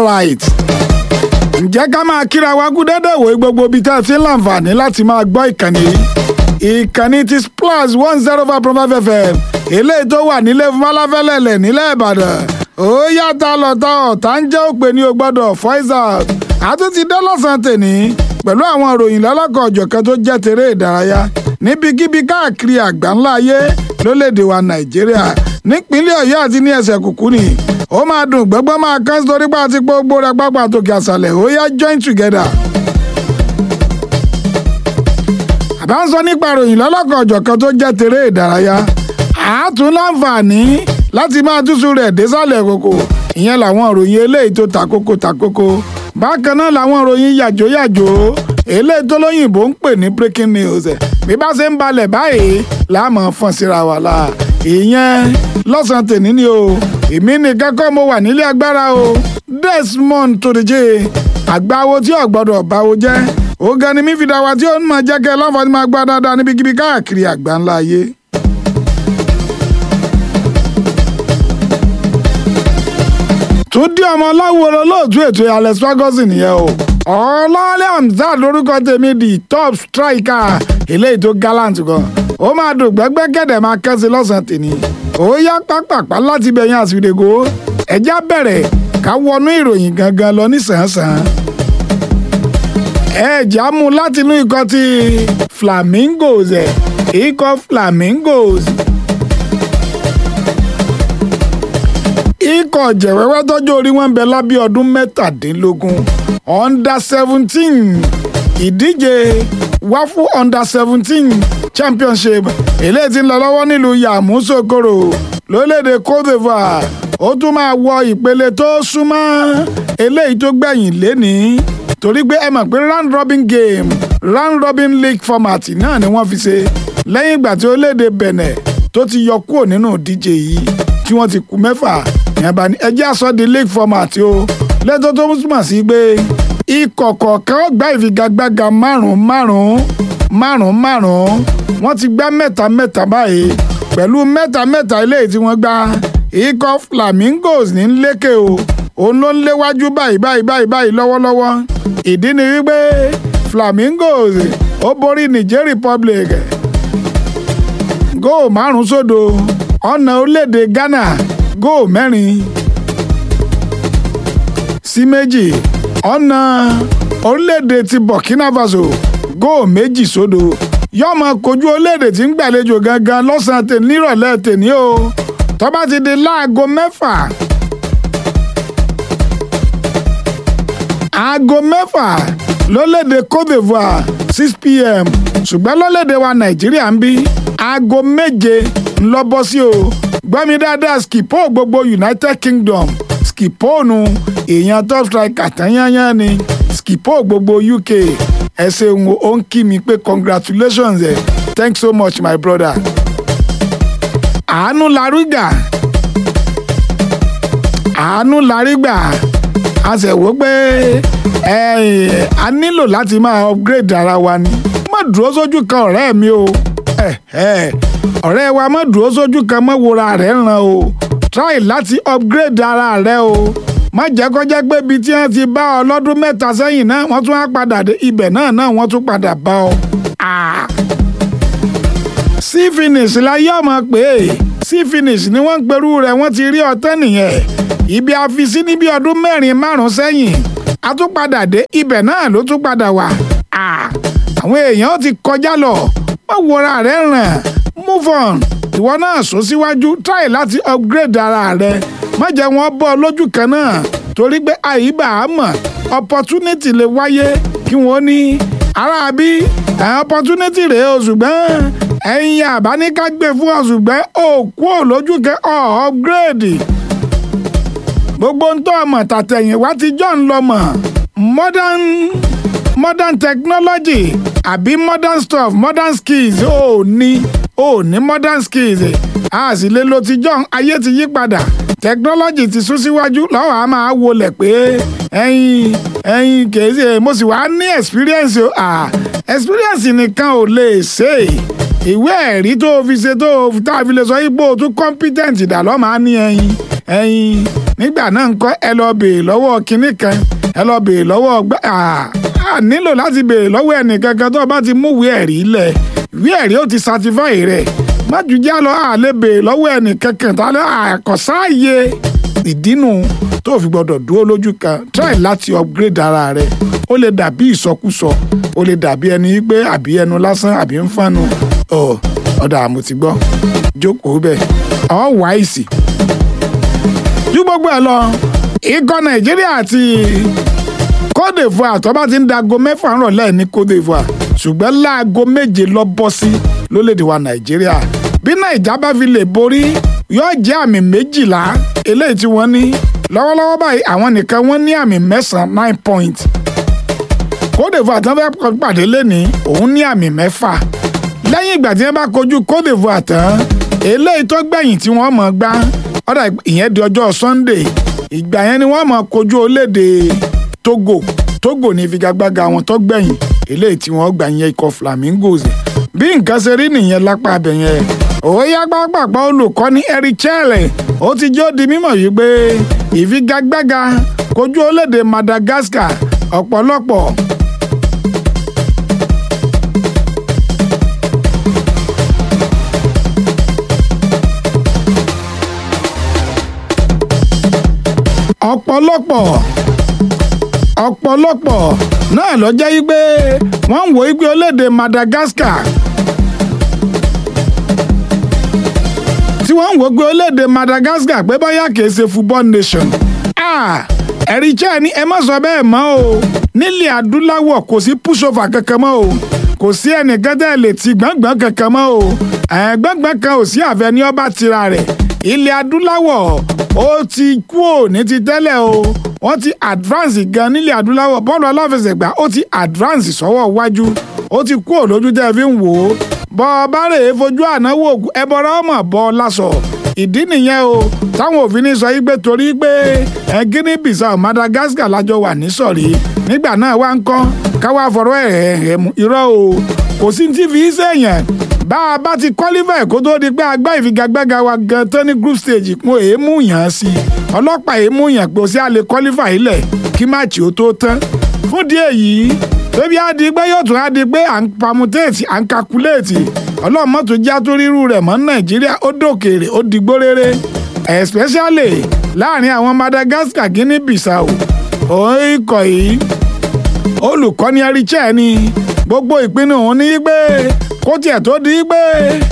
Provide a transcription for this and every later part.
alright ǹjẹ́ ká máa kíra wa kú dédé wòye gbogbo ibi tá a ti ń láǹfààní láti máa gbọ́ ìkànnì yìí ìkànnì ti splash one zero five point five fm eléyìí tó wà nílé fúnmáláfẹ́lẹ́lẹ̀ nílẹ̀ ìbàdàn ó yàtọ̀ lọ́tọ̀ ọ̀tá ń jẹ́ òpè ní o gbọ́dọ̀ voice out àtúntì dé lọ́sàn-án tèní pẹ̀lú àwọn ìròyìn lọ́lọ́kọ̀ ọ̀jọ̀kan tó jẹ́ tèrè ìdárayá níbikíbi káàkiri àgbáńlá ayé lólédè wa nàìjíríà nípínlẹ̀ ọ̀yọ́ àti ní ẹsẹ̀ kùkú ni ó máa dùn gbọ́gbọ́n máa kán sítorí pé àti gbogbo rẹ̀ pápá tòkè àṣàlẹ̀ ó yá join together. àbá ń sọ nípa ìròyìn lọ́lọ́kọ̀ ọ̀jọ̀kan tó jẹ́ tèrè ìdárayá àátún láǹfààní láti máa túṣu rẹ̀ désàlẹ̀ kòkò ìyẹn làwọn ìròyìn eléyìí tó takoko takoko bákan náà làwọn ìròyìn yàjóyàjó eléyìí tó lóyìnbó ń pè ní breaking news bí bá ṣe ń balẹ̀ báyìí láàmú fọ́n síra wà láà ìyẹn lọ́sàn-án tèmi ni o èmi nìkan kọ́ mo wà nílé agbára o Desmond Tudeje àgbáwo tí ò gbọ́dọ̀ báwo jẹ́ ọ̀gá ni mí fi dá wa tí ó ń máa jẹ́ kẹ́ láǹfààní máa gbá dáadáa níbikíbi káàkiri àgbáńlá ayé. túndí ọmọ ọláwòrán lóòtú ètò alex ferguson nìyẹn o ọlọ́ọ̀lẹ́ hamzat lórúkọ tèmi di top striker eléyìí tó gallant gan ó máa dùn gbẹ́gbẹ́ gẹ̀dẹ̀ máa kẹ́sí lọ́sàn-án tèmi ó yá pápápá láti bẹ̀yìn àsìdègò ẹ̀já bẹ̀rẹ̀ ká wọnú ìròyìn gangan lọ nísànsán ẹ̀já mú láti inú ikọ̀ ti flamingos ẹ̀ ikọ̀ flamingos ikọ̀ jẹ̀wẹ́wẹ́ tọ́jú orí wọn bẹ lábẹ́ ọdún mẹ́tàdínlógún under seventeen ìdíje wáfù under seventeen championship eléyìí tí ń lọ lọ́wọ́ nílùú yamusokoro lórílẹ̀‐èdè cote divoire ó tún máa wọ ìpele tó súnmọ́ eléyìí tó gbẹ̀yìn lénìí torí pé ẹ mọ̀ pé round robin game round robin league format náà ni wọ́n fi ṣe lẹ́yìn ìgbà tí orílẹ̀‐èdè benin tó ti yọ kúrò nínú ìdíje yìí tí wọ́n ti kú mẹ́fà yẹn bá ní ẹjẹ́ àsọ di league format o lẹ́tọ́ tó túmọ̀ sí pé ikọ̀ kọ̀ọ̀kan gba ìfigagbága márùn-ún márùn-ún márùn-ún márùn-ún wọ́n ti gbá mẹ́ta mẹ́ta báyìí pẹ̀lú mẹ́ta mẹ́ta eléyìí tí wọ́n gbá ikọ̀ flamingos ní lékè o òun ló ń léwájú báyìí báyìí báyìí báyìí lọ́wọ́lọ́wọ́ ìdí ni wípé flamingos ó borí niger republic góò márùn-ún sódò ọ̀nà orílẹ̀-èdè ghana góò mẹ́rin sí méjì ọ̀nà orílẹ̀-èdè ti burkina faso góò méjì sódò yóò máa kojú orílẹ̀-èdè tí ń gbàlejò gangan lọ́sàn-án tè nírọ̀lẹ́ tèní o tó bá ti di láago mẹ́fà aago mẹ́fà lórílẹ̀-èdè cote divoire six pm ṣùgbọ́n lórílẹ̀-èdè wa nàìjíríà ń bí aago méje ńlọ bọ́ sí o gbọ́mi dáadáa skipo gbogbo united kingdom skipo nu èèyàn top striker tányányán ni skipo gbogbo uk ẹ ṣeun ó ń kí mi pé congratulations ẹ thanks so much my brother. àánú larígbà àánú larígbà a ṣe wò pé a nílò láti máa upgrade ara wa ni má dúró sójú kan ọ̀rẹ́ mi o ọ̀rẹ́ wa má dúró sójú kan mọ́ wòra rẹ̀ ràn o try láti upgrade ara rẹ o má jẹ́ kó jẹ́ pé ibi tí wọ́n ti bá ọ lọ́dún mẹ́ta sẹ́yìn náà wọ́n tún á padà dé ibẹ̀ náà náà wọ́n tún padà bá ọ. sí finish la yọ ọmọ pé sí finish ni wọ́n ń perú rẹ̀ wọ́n ti rí ọtẹ́ nìyẹn ibi àfisí ní bí ọdún mẹ́rin márùn-ún sẹ́yìn a tún padà dé ibẹ̀ náà ló tún padà wà. àwọn èèyàn ti kọjá lọ wọ́n wọra rẹ̀ ràn move on ìwọ náà sún síwájú try láti upgrade ara rẹ má jẹ́ wọ́n bọ́ lójú kan náà torí pé àyíbá á mọ̀ opportunity lè wáyé kí wọ́n ní ara bí opportunity rèé o ṣùgbọ́n ẹ̀yin àbáníká gbé fún ọ ṣùgbọ́n ó kú ò lójú kan ọ̀ upgrade gbogbo ń tọ́ ọmọ tàtẹ̀yìnwá ti jọ́ ń lọ mọ̀ modern modern technology àbí modern stuff modern skills ó ní ó ní modern skills a sì lè lo tijọ́ ayé ti yí padà technology ti sún síwájú lọ́wọ́ a máa wọlé pé ẹ̀yin ẹ̀yin kìí ṣe mo sì wá ní experience o ah experience nìkan ò lè ṣe ìwé ẹ̀rí tó o fi ṣe tó o tá a fi lè sọ ipò tó competent dà lọ́ máa ní ẹ̀yin ẹ̀yin nígbà náà ń kọ́ ẹ lọ béèrè lọ́wọ́ kinní kan ẹ lọ béèrè lọ́wọ́ gbá a nílò láti béèrè lọ́wọ́ ẹnì kankan tó o bá ti mú ìwé ẹ̀rí lẹ̀ ìwé ẹ̀rí ó ti certify rẹ̀ májújá lọ à lè béèrè lọ́wọ́ ẹnì kankan tá a àkọsáàyè ìdínú tó fi gbọdọ̀ dúró lójú kan try láti upgrade ara rẹ̀ ó lè dàbí ìsọkúsọ ó lè dàbí ẹni pé àbí ẹnu lásán àbí ń fánu ọ ọ̀dà àmọ́ ti gbọ́ jókòó bẹ́ẹ̀ ọ̀ wáìsì ju gbogbo ẹ lọ ikọ̀ nàìjíríà àti cote divoire tó bá ti ń dago mẹ́fà rọ̀lẹ́ ní cote divoire ṣùgbọ́n láago méje lọ bọ́ sí lólèdè wa nàìjíríà bí nàìjà bá fi lè borí yóò jẹ́ àmì méjìlá eléyìí tí wọ́n ní lọ́wọ́lọ́wọ́ báyìí àwọn nìkan wọ́n ní àmì mẹ́sàn-án nine points cote divoire tán fẹ́ pàdé lẹ́ni òun ní àmì mẹ́fà lẹ́yìn ìgbà tí wọ́n bá kojú cote divoire tán eléyìí tó gbẹ̀yìn tí wọ́n mọ̀ gbá ọ̀dà ìyẹn di ọjọ́ sunday ìgbà yẹn ni wọ́n mọ̀ kojú orílẹ̀-èdè togo togo ní ìfigagbága wọn tó gbẹ̀yìn eléyìí tí wọ́n gbà yẹn ikọ̀ flamingos bí nǹkan ṣe rí nìyẹn lápá abẹ yẹn òóyá pápápá olùkọ́ni erichelle ó ti jó di mímọ̀ yìí pé ìfigagbága kojú orílẹ̀-èdè madagascar ọ̀pọ̀lọpọ̀ ọ̀pọ̀lọpọ̀ ọ̀pọ̀lọpọ̀ náà ló jẹ́ wípé wọ́n ń wo wípé orílẹ̀-èdè Madagascar tí wọ́n ń wo pé orílẹ̀-èdè Madagascar pé bóyá kìí ṣe football nation ẹ̀rí jẹ́ ni ẹ má sọ bẹ́ẹ̀ mọ́ o nílẹ̀ adúláwọ̀ kò sí pushover kankan mọ́ o kò sí ẹnìkan tẹ́ lè ti gbọ̀ngbọ̀n kankan mọ́ o gbọ̀ngbọ̀n kan ò sí àfẹ́ ní ọba tira rẹ̀ ilẹ̀ adúláwọ̀ ó ti kú ò ní ti tẹ́lẹ̀ o wọ́n ti advance gan nílẹ̀ adúláwọ̀ bọ́ọ̀lù aláfẹsẹ̀gbá ó ti advance sọ́wọ́ wájú ó ti kú ò lójú tẹ́ fi ń wò ó bọ́ ọ bá rè é fojú ànáwó ẹbọra ọmọ bọ́ ọ lásọ ìdí nìyẹn o táwọn òfin ní sọ yí pé torí pé ẹ Guinea Bissau Madagascar lájọ wà ní sọ̀rí nígbà náà wá ń kọ́ káwá fọ̀rọ̀ ẹ̀ ẹ̀ mú irọ́ o kò sí ti fi í sèèyàn bá a bá ti qualify kó tó di pé agbá ìfigagbága wa gan tán ní group stage mo èé mú yàn án sí i ọlọ́pàá èé mú yàn pé o sí a lè qualify ilẹ̀ kí máàcì ó tó tán fún díẹ̀ yìí tóbi á di pé yóò tún á di pé à ń pamutéètì à ń kakuléètì ọlọ́mọ tó já tó rírú rẹ̀ mọ́ nàìjíríà ó dòkèrè ó digbó rere especially láàrin àwọn Madagascar Guinea Bissau òun ikọ̀ yìí olùkọ́ni ẹ̀ríchẹ́ ni gbogbo ìpinnu òun ní pé kó tiẹ̀ tó di pé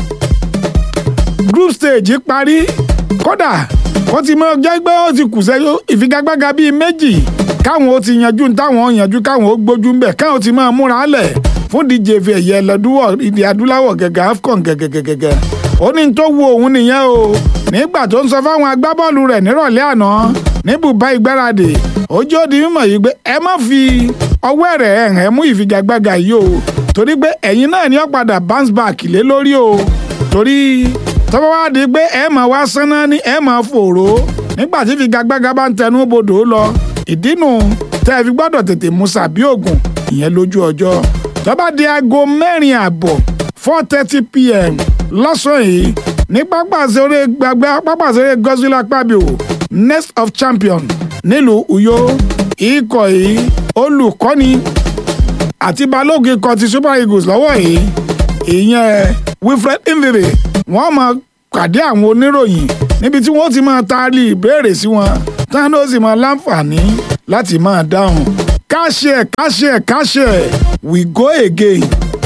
group stage parí kódà kó ti mọ jẹ́ pé ó ti kù sẹ́yìn ìfigagbága bíi méjì káwọn ó ti yanjú táwọn yanjú káwọn ó gbójú ń bẹ̀ káwọn ti máa múra lẹ̀ fún díje fi ẹ̀yẹ lọ́dúnwọ̀ ìdí adúláwọ̀ gẹ́gẹ́ AFCON gẹ́gẹ́gẹ́gẹ́ ó ní tó wu òun nìyẹn o nígbà tó ń sọ fáwọn agbábọ́ọ̀lù rẹ̀ nírọ̀lẹ́ àná ní bùbá ìgbáradì ojú ó di mímọ̀ yìí pé ẹ má fi ọwọ́ rẹ̀ ẹ̀hẹ́ mú ìfigagbága yìí o torí pé ẹ̀yin náà ni ó padà bounce back lé lórí o torí tọ́wọ́ wá di pé ẹ máa wá sánná ní ẹ máa fòró nígbà tí ìfigagbága bá ń tẹnu bodò lọ ìdínú tẹ́ ẹ fi gbọ́dọ̀ tètè mú sàbí ògùn ìyẹn lójú ọjọ́ tó bá di aago mẹ́rin àbọ̀ four thirty pm lọ́sàn-án yìí ní pápásẹ̀rẹ̀ gbàgbà pápásẹ̀rẹ̀ Godswill Akpabio next of champion nílùú Uyo ikọ̀ yìí olùkọ́ni àti balógun ikọ̀ ti Super Eagles lọ́wọ́ yìí ìyẹn Wilfred Ndidi wọ́n máa pàdé àwọn oníròyìn níbi tí wọ́n ti máa taari ìbéèrè sí wọn táwọn ó sì máa láǹfààní láti máa dáhùn káṣẹ káṣẹ káṣẹ we go again.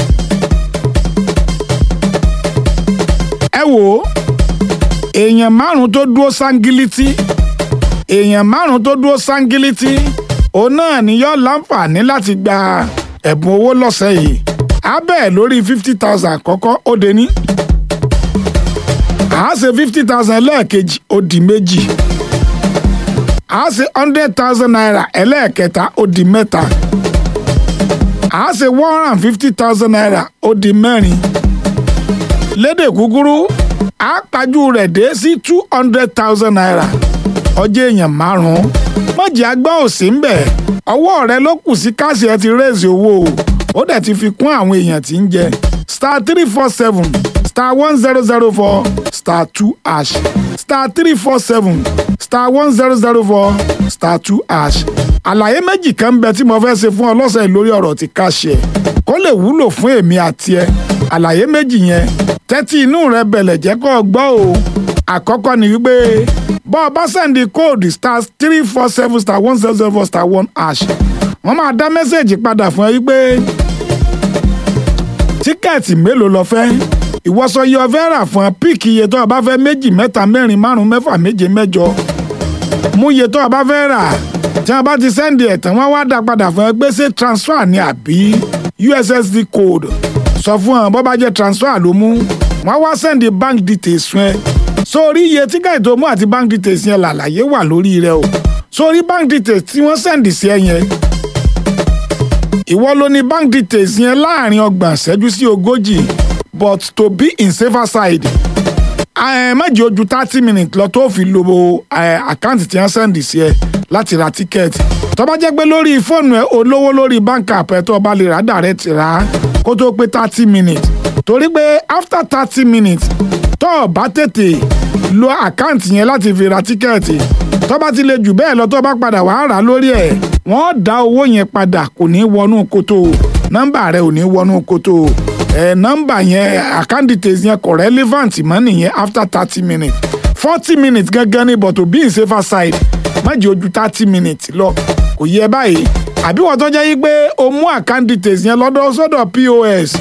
ẹ wò ó èèyàn márùn tó dúró sángílítì èèyàn márùn tó dúró sángílítì òun náà ni yóò láǹfààní láti gba ẹ̀bùn owó lọ́sẹ̀ yìí abẹ́ lórí fifty thousand àkọ́kọ́ ó dé ní àá ṣe fifty thousand ẹlẹ́ẹ̀kejì ó di méjì àá ṣe hundred thousand naira ẹlẹ́ẹ̀kẹta ó di mẹ́ta àá ṣe one hundred and fifty thousand naira ó di mẹ́rin lédè kúkúrú àápájú rẹ̀ dé sí two hundred thousand naira ọjọ́ èèyàn márùn-ún mọ̀jì àgbà òsì ń bẹ̀ ọwọ́ rẹ ló kù sí káàsì ẹ ti rẹ́ẹ̀sì owó o ó dẹ̀ ti fi kún àwọn èèyàn tí ń jẹ star three four seven star one zero zero four star two hash star three four seven star one zero zero four star two hash àlàyé méjì kan ń bẹ tí mo fẹ́ ṣe fún ọ lọ́sẹ̀ lórí ọ̀rọ̀ tí ká ṣe kó lè wúlò fún èmi àti ẹ àlàyé méjì yẹn tẹ́tí inú rẹ bẹ̀lẹ̀ jẹ́ kó o gbọ́ o àkọ́kọ́ ni wípé bọ́ ọ bá sẹ́ndì kóòdù star three four seven star one zero zero four star one hash wọ́n máa dá mẹ́sẹ̀gì padà fún ẹ wípé tíkẹ́ẹ̀tì mélòó lo fẹ́ ìwọ́sọ yìí ọ fẹ́ rà fún ẹ píìkì iye tó o bá fẹ́ méjì mẹ́ta mẹ́rin márùn mẹ́fà méje mẹ́jọ mú iye tó o bá fẹ́ rà tí wọ́n bá ti sẹ́ndì ẹ̀ tán wọ́n wá dá padà fún ẹ pé ṣé transfer ni àbí ussd code sọ fún ọ bó bá jẹ́ transfer ló mú wọ́n wá sẹ́ndì bank details fún ẹ sórí iye tíkẹ́ẹ̀tì tó mú àti bank details yẹn làlàyé wà lórí rẹ o sórí bank details tí wọ́n sẹ́ndì sí ẹ yẹn ìwọ ló ní bank details yẹn láàrin ọgbọ̀n ìṣẹ́jú sí ogójì but to be in safer side méjì ojú thirty minutes lọ tó fi lo àkáǹtì tí wọ́n sẹ́ndì sí ẹ láti ra tíkẹ́ẹ̀tì tó bá jẹ́ pé lórí fóònù ẹ olówó lórí bank app ẹ tó bá lè rà direct rà á kó tó pé thirty minutes torí pé after thirty minutes tó o bá tètè lo àkáǹtì yẹn láti fi ra tíkẹ́ẹ̀tì tó bá ti lè jù bẹ́ẹ̀ lọ tó bá padà wàá rà lórí ẹ̀ wọ́n dá owó yẹn padà kò ní wọnú kótó nọ́mbà rẹ ò ní wọnú kótó ẹ̀ nọ́mbà yẹn account details yẹn kò relevant mọ́ nìyẹn after thirty minutes forty minutes gángan ní but to be in safer side má jẹ́ ojú thirty minutes lọ kò yẹ báyìí àbí wọ́n tó jẹ́ yí pé o mú account details yẹn lọ́dọ̀ sọ́dọ̀ pos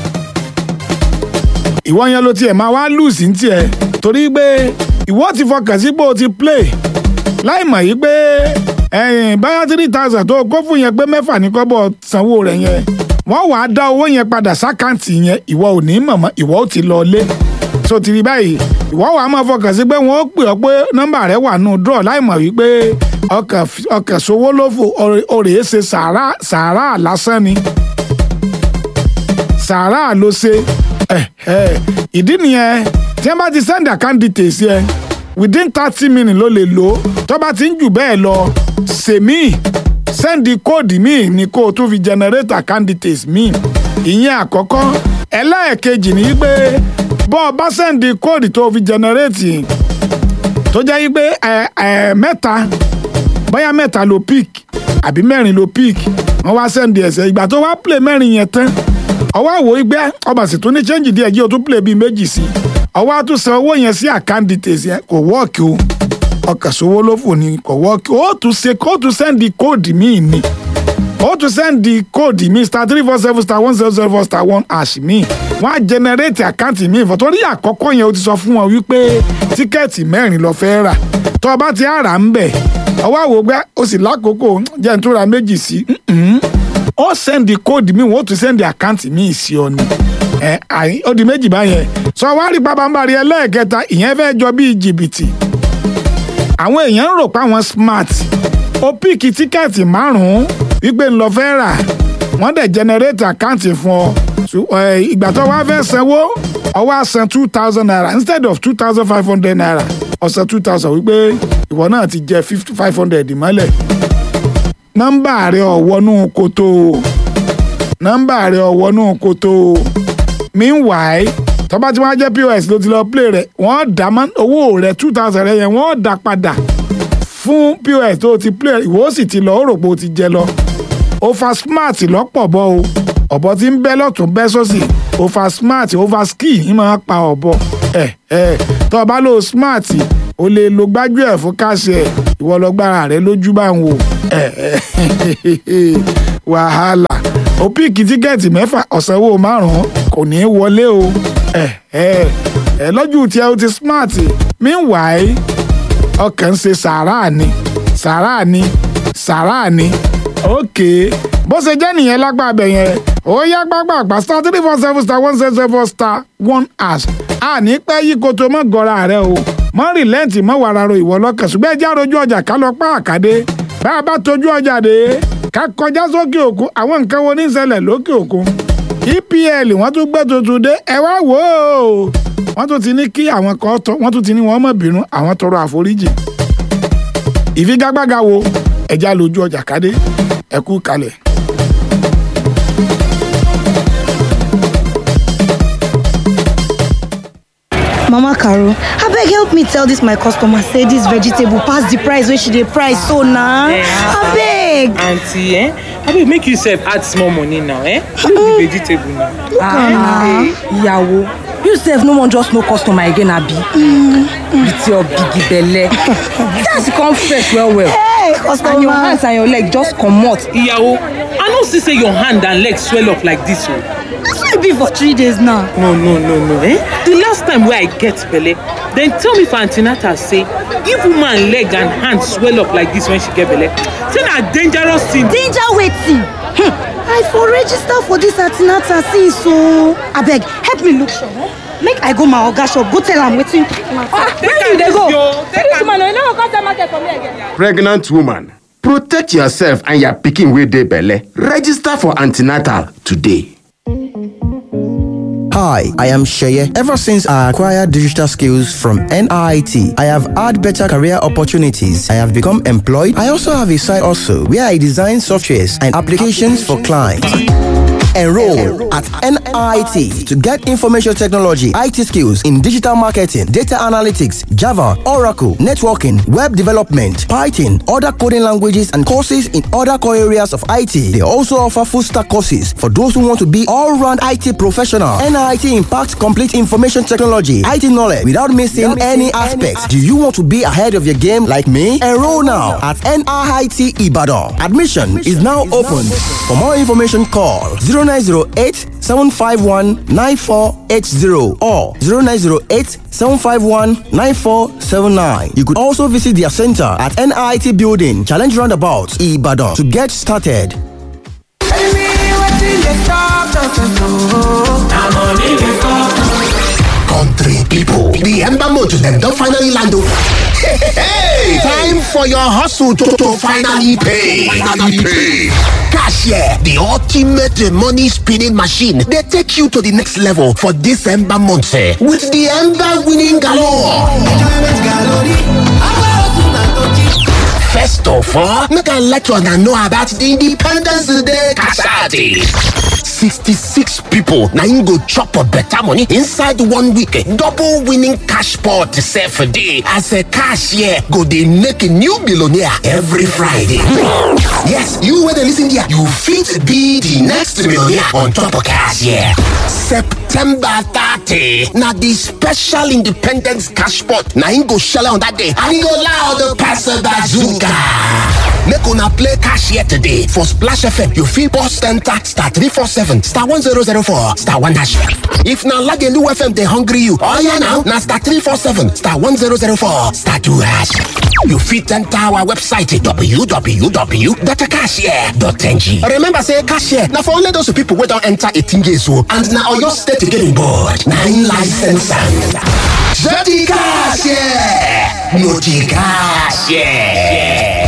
ìwọ yẹn ló tiẹ̀ máa wá lùsì ní tiẹ̀ torí pé ìwọ ti fọkàn sí pé o ti play láì mọ̀ yí pé ẹ̀yìn báyà three thousand tó kó fún yẹn pé mẹ́fà ní kọ́bọ̀ sanwó rẹ̀ yẹn wọ́n wàá dá owó yẹn padà sákàǹtì yẹn ìwọ ò ní mọ̀mọ́ ìwọ ò ti lọ lé so ti rí báyìí ìwọ wàá máa fọkàn sí pé wọ́n ó pè ọ́ pé nọ́mbà rẹ̀ wà nù draw láì mọ̀ wípé ọkàn sowó lófò òrèé ṣe sàárà sàárà lásán ni sàárà ló ṣe ìdí nìyẹn tí wọ́n bá ti send account details yẹn within thirty minutes ló lè lò ó tó bá ti ń jù bẹ́ẹ̀ lọ sèmí sẹ́ndì kóòdì míì ni kó o tún fi generate account details míì ìyẹn àkọ́kọ́ ẹlẹ́ẹ̀kejì ni pé bọ́ ọ bá sẹ́ndì kóòdì tó fi generate tó jẹ́ pé mẹ́ta bóyá mẹ́ta ló pick àbí mẹ́rin ló pick wọ́n wá sẹ́ndì ẹ̀sẹ̀ ìgbà tó wá play mẹ́rin yẹn tán ọwọ́ àwò ìgbẹ́ ọba sì tún ní change díẹ̀ jí o tún play bíi méjì sí ọwọ́ àtúnṣe owó yẹn sí account details yẹn kò wọ́ọ̀kì o ọkàn sówó ló fò ní kò wọ́ọ̀kì ó tún ṣe kó tún sẹ́ndì kóòdì míì ni ó tún sẹ́ndì kóòdì míì star three four seven star one zero zero four star one hash míì wọ́n á generate àkáǹtì míì fọ́ torí àkọ́kọ́ yẹn o ti sọ fún wọn wípé tíkẹ́ẹ̀tì mẹ́rin lọ fẹ́ rà tó o bá ti àrà ń bẹ̀ ọwọ́ àwò gbẹ́ o sì lákòókò jẹ́ n tó ra méjì sí ó sẹ́ndì kóòdì míì wọ́n ó tún sẹ́ndì àkáǹtì míì sí ọ ni ẹ àyìn ó di méjì báyẹn sọ wá rí pabambari ẹlẹ́ẹ̀kẹta ìyẹn fẹ́ jọ bíi jìbìtì àwọn èèyàn ń rò pé àwọn smart ó píìkì tíkẹ́ẹ̀tì márùn-ún wípé ń lọ fẹ́ rà wọ́n dẹ̀ generate àkáǹtì fún ọ ìgbà tó wá fẹ́ sanwó ó wá san two thousand naira instead of two thousand five hundred naira ó san two thousand wípé ìwọ náà ti jẹ fifty five hundred mọ́lẹ̀ nọ́mbà rẹ̀ ọ̀wọ́nú kòtò nọ́mbà rẹ̀ ọ̀wọ́nú kòtò meanwhile tó bá ti wá jẹ́ pos ló ti lọ play rẹ̀ wọ́n dá owó rẹ̀ two thousand rẹ̀ yẹn wọ́n dá padà fún pos tó ti play rẹ̀ ìwọ sì ti lọ ó rò pé o ti jẹ lọ over smart lọ́pọ̀ bọ́ o ọ̀bọ tí ń bẹ́ lọ́tún bẹ́ sósì over smart over ski ń máa pa ọ̀bọ ẹ̀ ẹ̀ tó o bá lò smart o lè lo gbájú ẹ̀ fún káṣí ẹ̀ ìwọ lọ gbára rẹ̀ lójú bá ń wò ẹ̀ ẹ̀ wàhálà o píìkì tíkẹ́ẹ̀tì mẹ́fà ọ̀sánwó márùn-ún kò ní í wọlé o ẹ̀ ẹ̀ ẹ̀ lọ́jú tí ẹ o ti smart meanwhile ọkàn ń ṣe sàárà ni sàárà ni sàárà ni ok bó ṣe jẹ́ nìyẹn lápá abẹ yẹn ó yá gbàgbàgbà star three four seven star one seven seven star one hash àní pẹ́ yí koto mọ́ gọ́ra rẹ o mọ́ rìlẹ́ǹtì mọ́ wàrà ro ìwọ lọ́kàn ṣùgbọ́n ẹjẹ́ àròjú ọjà ká lọ pa àkàdé bá a bá tójú ọjà dé ká kọjá sókè òkun àwọn nǹkan wo ní ṣẹlẹ̀ lókè òkun EPL wọ́n tún gbé tuntun dé ẹ wá wò ó wọ́n tún ti ní kí àwọn kan tọ́ wọ́n tún ti ní wọ́n mọ̀ bínú àwọn tọrọ àforíjì ìfigagbága wo ẹja lójú ọjà kádé ẹ kú kalẹ̀. mama caro abeg help me tell dis my customer say dis vegetable pass the price wey she dey price so na abeg aunty eh abeg make you sef add small money now eh no be vegetable now. Ah. ìyàwó you sef no wan just know customer again abi with your big belle that's come fresh well well hey and your hands customer and your leg just comot iyawo i no see say your hand and leg swell up like this o. na so e be for three days now no no no no eh the last time wey i get belle dem tell me for an ten atal say if woman leg and hand swell up like this when she get belle say na dangerous thing. danger wetin hmm. i for register for dis antinata since o abeg help me look sure eh? make i go my oga shop go tell am wetin where you dey go this woman no no go come sell market for me again. pregnant woman protect yourself and your pikin wey dey belle register for antenatal today. Hi, I am Sheye. Ever since I acquired digital skills from NIT, I have had better career opportunities. I have become employed. I also have a side also where I design softwares and applications for clients. Enroll at NIT to get information technology, IT skills in digital marketing, data analytics, Java, Oracle, networking, web development, Python, other coding languages, and courses in other core areas of IT. They also offer full stack courses for those who want to be all round IT professional. NIT impacts complete information technology, IT knowledge without missing any aspects. Do you want to be ahead of your game like me? Enroll now at NIT Ibadan. Admission is now open. For more information, call 0908 751 9480 or 0908 751 9479. You could also visit their center at NIT Building, Challenge Roundabout, Ibadan to get started. Country people, the Ember Motor them don finally land o. Hey, time for your hustle to, to finally pay. Finally pay. Cashier, the ultimate money spinning machine, they take you to the next level for this Ember month eh, with the Ember winning galore. First of all, make I let you know about the Independence Day Kasadi. 66 people na im go chop a better money inside one week. Double winning cash pot sef dey as a cashier go dey make a new billionaire every Friday. Yes, you wey dey lis ten here, you fit be the next millionaire on top of cashier. September 30 na the special independence cash pot na im go shele on that day and e go loud pass bazooka. Make una play cashier today for Splash FM. You fit bust enter star 347 star 1004 star 1 hash. If na Lagelu FM dey hungry you, oya now na star 347 star 1004 star 2 hash. You fit enter our website www.cashier.ng. Remember say cashier na for only those people wey don enter 18 years old and na Oyo State getting board. Na im license am. Jẹ́ti cashier, no ti cashier.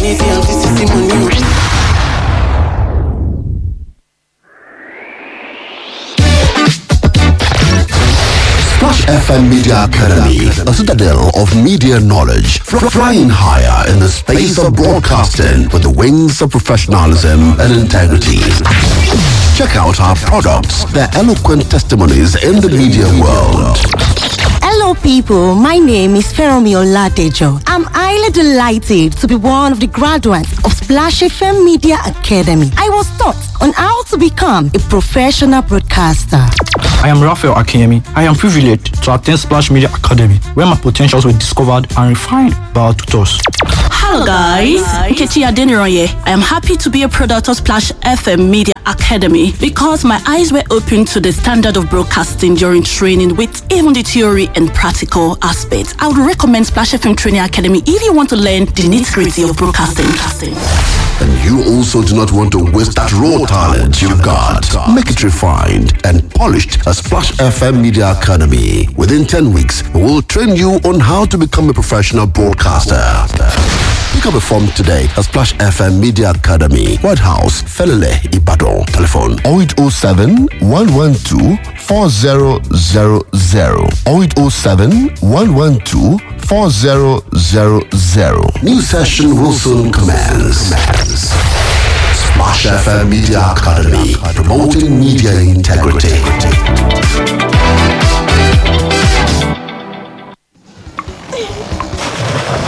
Splash FM Media Academy, a citadel of media knowledge, fr- flying higher in the space of broadcasting with the wings of professionalism and integrity. Check out our products, their eloquent testimonies in the media world. Hello, people. My name is Feromi Oladejo. I'm highly delighted to be one of the graduates of Splash FM Media Academy. I was taught on how to become a professional broadcaster. I am Raphael Akemi. I am privileged to attend Splash Media Academy, where my potentials were discovered and refined by our tutors. Hello guys, Nkechi Adeniroye. I am happy to be a product of Splash FM Media Academy because my eyes were opened to the standard of broadcasting during training with even the theory and practical aspects. I would recommend Splash FM Training Academy if you want to learn the nitty-gritty of broadcasting. And you also do not want to waste that raw talent you've got. Make it refined and polished at Splash FM Media Academy. Within 10 weeks, we will train you on how to become a professional broadcaster. Pick up a form today at Splash FM Media Academy, White House, Felele, Ibadan. Telephone 0807 112 4000 0807 112 4000. New session will soon commence. Splash FM Media Academy, promoting media integrity.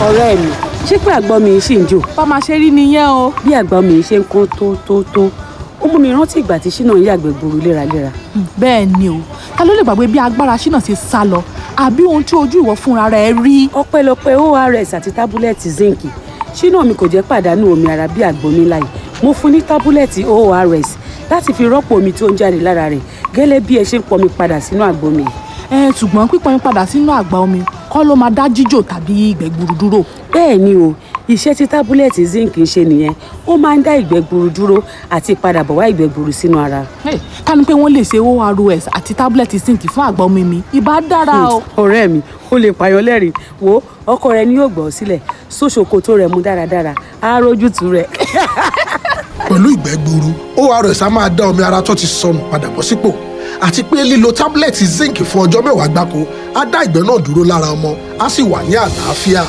ọ̀rẹ́ mi ṣé pé àgbọn mi ṣì ń jò. bá máa ṣe rí nìyẹn o. bí àgbọn mi ṣe ń kán tó tó tó ó mú mi rántí ìgbà tí ṣínà ń yàgbẹ́ gburu léraléra. bẹ́ẹ̀ ni o ta ló lè gbàgbé bí agbára ṣínà ṣe sá lọ àbí ohun tí ojú ìwọ fúnra rẹ rí. ọpẹ́lọpẹ́ ors àti tábúlẹ̀tì zinc ṣínà mi kò jẹ́ pàdánù omi ara bí àgbọn mi láì mo fún ní tábúlẹ̀tì ors láti fi rọ́pò omi tó ń jáde lára rẹ̀ gẹ́lẹ́ bí ẹ ṣe ń pọnmi padà sínú àgbọn mi. ẹ ṣùgbọ́n pípọnmi padà sínú àgbá omi kọ́ ló máa dá jíjò tàbí ìgbẹ́ gbuuru dúró. bẹ́ẹ̀ ni o iṣẹ́ tí tábúlẹ̀tì zinc ń ṣe nìyẹn ó máa ń dá ìgbẹ́ gbuuru dúró àti padà bọ̀ wá ìgbẹ́ gbuuru sínú ara. ká ní pé wọ́n lè ṣe ors àti tábúlẹ̀tì zinc fún àgbá omi mi ìbá dára o. ọ̀rẹ́ mi ó lè pààyàn lẹ́rìn wo ọkọ rẹ ni yóò gbọ́ ọ sílẹ̀ sóṣòkòtò rẹ̀ mú dáradára á rójútu rẹ̀. pẹ̀lú ìgbẹ́ gbuuru ors á máa dá omi ara tó ti sọnù padà bọ̀ sípò àti pé lílo tábúlẹ̀tì zinc fún ọjọ́ mẹ́wàá gbáko á dá ìgbẹ́ náà dúró lára ọmọ á sì wà ní àlàáfíà.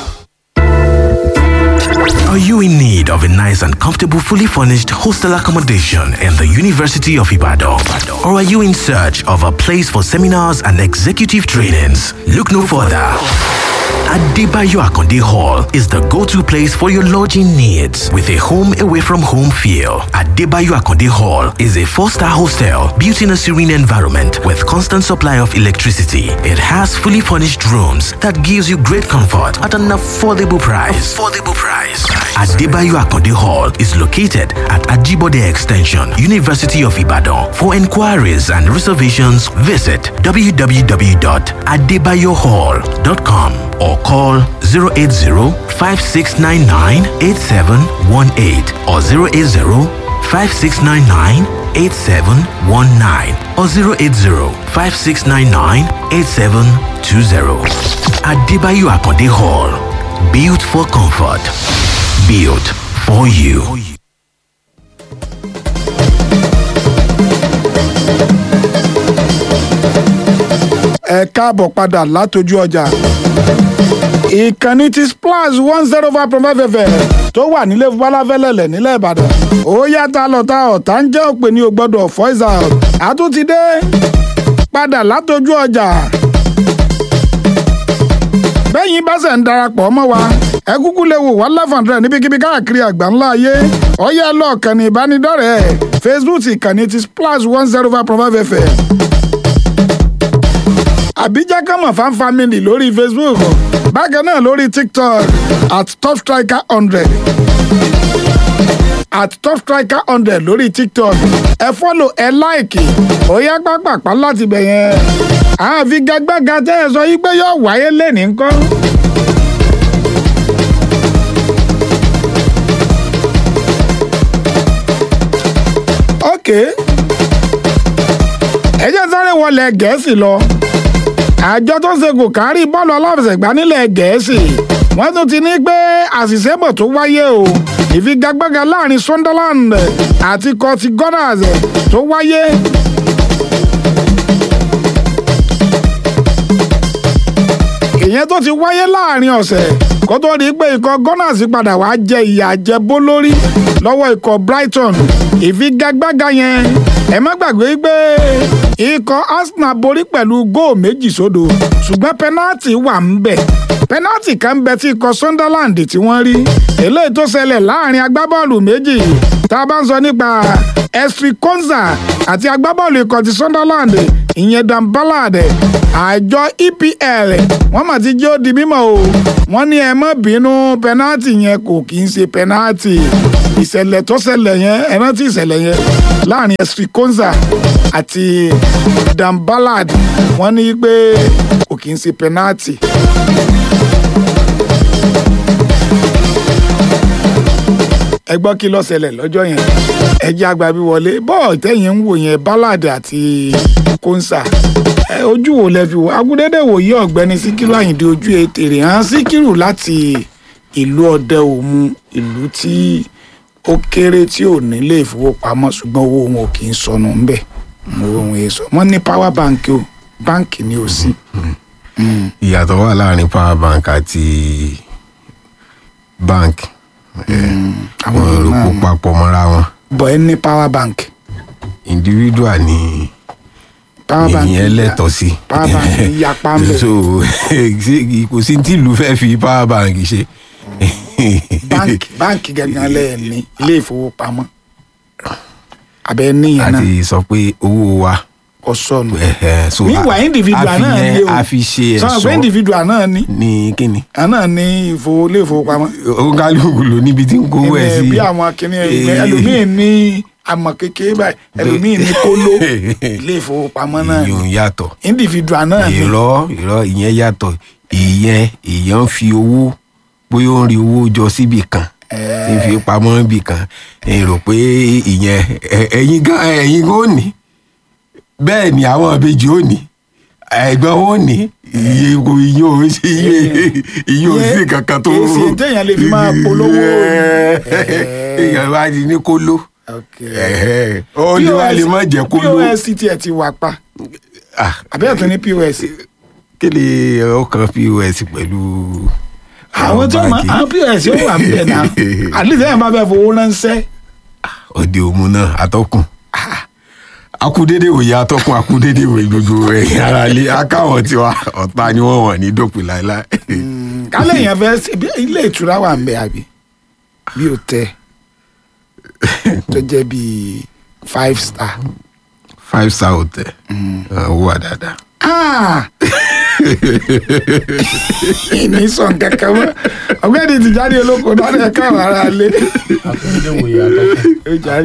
Are you in need of a nice and comfortable, fully furnished hostel accommodation in the University of Ibadan? Or are you in search of a place for seminars and executive trainings? Look no further. Adebayo Akonde Hall is the go-to place for your lodging needs with a home away from home feel. Adebayo Akonde Hall is a four-star hostel built in a serene environment with constant supply of electricity. It has fully furnished rooms that gives you great comfort at an affordable price. Affordable price. Adebayo Akonde Hall is located at Ajibode Extension, University of Ibadan. For inquiries and reservations, visit www.adebayohall.com or call 080-5699-8718 or 080-5699-8719 or 080-5699-8720. Adebayo Akonde Hall. Built for comfort. Built for you. ẹ káàbọ̀ padà látojú ọjà ìkànnì ti splash one zero five point five fm tó wà nílé falafẹ́lẹ́lẹ̀ nílẹ̀ ìbàdàn ó yàtọ̀ lọ́tà ọ̀tá ń jẹ́ òpè ní o gbọ́dọ̀ voice out àtúntìdé padà látojú ọjà bẹ́yìn bá ṣẹ̀ ń darapọ̀ mọ́ wa ẹ kúkú lè wò wá lẹ́fọ̀ndrẹ̀ níbikíbi káàkiri àgbà ńlá ayé ọ̀yá lọ́ọ̀kan ní ìbánidọ́rẹ̀ẹ́ facebook ìkànnì ti splash one zero five point five fm àbíjá kàmọ̀ fan family lórí facebook bákan náà lórí tiktok at top striker hundred at top striker hundred lórí tiktok ẹ fọ́lò ẹ láìkì ó yá pápápá láti bẹ̀ yẹn àfigagbága tẹ́ ẹ sọ yí pé yóò wáyé lẹ́nìí ńkọ́. ok ẹ jẹ́ sáré wọlé gẹ̀ẹ́sì lọ àjọ tó ń ṣe kò kárí bọ́ọ̀lù aláfẹsẹ̀gbá nílẹ̀ gẹ̀ẹ́sì wọ́n tún ti ní pé àṣìṣe bọ̀ tó wáyé o ìfigagbága láàrin sunderland àti kọtí gunners tó wáyé. ìyẹn tó ti wáyé láàrin ọ̀sẹ̀ kó tó di pé ikọ̀ gunners padà wàá jẹ ìyà jẹbó lórí lọ́wọ́ ikọ̀ brighton ìfigagbága yẹn ẹ má gbàgbé pé ikọ̀ arsenal borí pẹ̀lú góò méjì sódò ṣùgbọ́n pẹ́nátì wà ń bẹ̀ pẹ́nátì kan bẹ tí ikọ̀ sunderland tí wọ́n rí eléyìí tó ṣẹlẹ̀ láàrin agbábọ́ọ̀lù méjì tá a bá ń sọ nípa esri konza àti agbábọ́ọ̀lù ikọ̀ ti sunderland ìyẹn dan ballard àjọ epl wọ́n mà ti jẹ́ ó di mímọ́ o wọ́n ní ẹ má bínú pẹ́nátì yẹn kò kì í ṣe pẹ́nátì ìṣẹ̀lẹ̀ tó ṣẹlẹ̀ yẹn ẹ rántí ìṣẹ̀lẹ̀ yẹn láàrin esri konza àti dan ballard wọ́n ní pé kò kì í ṣe pẹ́nátì. ẹ gbọ́ kí ló ṣẹlẹ̀ lọ́jọ́ yẹn ẹ jẹ́ àgbà bí wọlé bọ́ọ̀ tẹ́yìn ń wò yẹn ballard àti konsa ojú wo lẹ fi wò agúdédé wòye ọ̀gbẹ́ni síkírù àyìndé ojú ètèrè hàn síkírù láti ìlú ọdẹ òmu ìlú tí ó kéré tí ò nílé ìfowópamọ́ ṣùgbọ́n owó wọn ò kì í sọnù ńbẹ̀ owó wọn yẹn sọ wọ́n ní power bank o báǹkì ni ò sí. ìyàtọ̀ wà láàrin power bank àti bank àwọn èrò kó papọ̀ mọ́ra wọn. bọ̀ ẹ ní power bank. individual ni power bank ìyẹn lẹ́tọ̀ sí. power bank yapa ń bẹ̀. so kò sí tí ìlú fẹ́ fi power bank ṣe báńkì báńkì gangan lẹ́ẹ̀ ní ilé ìfowópamọ́ abẹ́ níyẹn a náà ti sọ pé owó wa kò sọnù. so meanwhile individual a fi náà yẹn- ní o a fi ṣe sọ pé ẹ̀ṣọ́ individual náà ní ní kíni. náà ní ìfowó ilé ìfowópamọ́. ó kálukú ló níbi tí ń kówó ẹ̀ Ẹni sí. bí àwọn akíní Eh. ẹlòmíín ní àmọ̀ kékeré báyìí ẹlòmíín ní kóló ilé ìfowópamọ́ náà ní ìyún yàtọ̀. individual náà ní. ìrọ ìrọ ìyẹn yàtọ̀ ìyẹn èèyàn ń fi owó bóyá ó ń rí owó jọ síbì kan ń fi pamọ́ níbì kan ẹ rò pé ìyẹn ẹ- ẹ̀yin gan ẹ̀yin gan ò ní bẹ́ẹ̀ ni àwọn ìbejì ò ní ẹ̀gbọ́n ò ní iye kò iye ò sí iye iye ò sí kankan tó kì í ṣe téèyàn lè fi máa polówó. èèyàn wá di ní kóló ó lè wá lè má jẹ́ kóló pos tiẹ̀ ti wà pa àbẹ́ẹ̀ tó ní pos. kí ni ọkàn pos pẹ̀lú àwọn tó máa àwọn pos yóò wà bẹ́ẹ̀ náà àdìsẹ́ yẹn bá bẹ́ẹ̀ fowó ránṣẹ́. òde òmu náà atọ́kùn akudede òye atọ́kùn akudede òye gbogbo ẹ̀yìn ara lé akáwọn tiwa ọ̀tá ni wọ́n wọ̀n ní dópin láéláé. kálẹ̀ yẹn fẹ́ ṣe bí ilé ìtura wà ń bẹ àbí bí o tẹ tó jẹ́ bíi five star. five star hotel owó wà dáadáa. Ah! ìní sọ nǹkan kan mọ́ ọ̀gbẹ́ni ti jáde olóko dáná ẹ̀ káwọn ará lé. ó jáde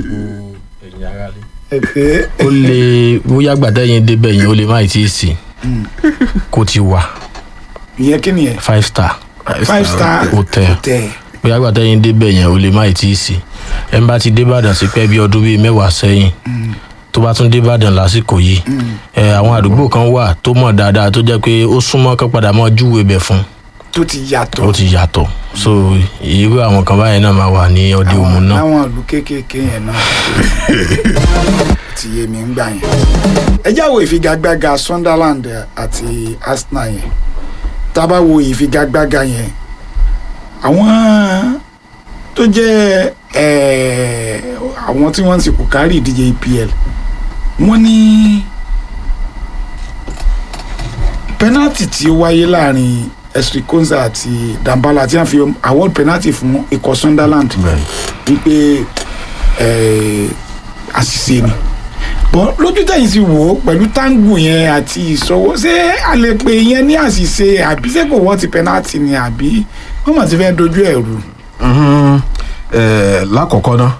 ẹ̀fẹ́. ó lè bóyá gbàdá yẹn débẹ̀ yẹn ó lè má tí ì sí kó ti wà ìyẹn kí nìyẹn five star five star hotel hotel. bóyá gbàdá yẹn débẹ̀ yẹn ó lè má tí ì sí ẹ̀ ń bá ti débàdàn sí pẹ́ bí ọdún bíi mẹ́wàá sẹ́yìn tó bá tún débàdàn lásìkò yìí ẹ̀ àwọn àdúgbò kan wà tó mọ̀ dáadáa tó jẹ́ pé ó súnmọ́ kán padà mọ́ júwe bẹ̀ fún tó ti yàtọ̀. ó ti yàtọ̀ so irú àwọn kan báyẹn náà máa wà ní ọdẹ òmu náà. láwọn ìlú kéékèèké yẹn náà ti yé mi ń gbà yẹn. ẹ já wo ìfigagbága sunderland àti arsenal yẹn tá a bá wo ìfigagbága yẹn àwọn tó jẹ́ eh, àwọn tí wọ́n ń sìnkú kárí ìdíje epl wọ́n ní penalty tí ó wáyé láàrin esri konza àti dambala tí wọ́n fi award penalty fún ikọ̀ sunderland wípé eh, àṣìṣe ni bọ́n lójú tẹ̀yìn sí wò ó pẹ̀lú táǹgù yẹn àti ìṣọwọ́ ṣé a lè pè yẹn ní àṣìṣe àbí ṣé kò wọ́n ti penalty ni àbí wọ́n mọ̀ ti fẹ́ dojú ẹ̀ rú. Mhm. Eh, lákọ̀ọ́kọ́ ná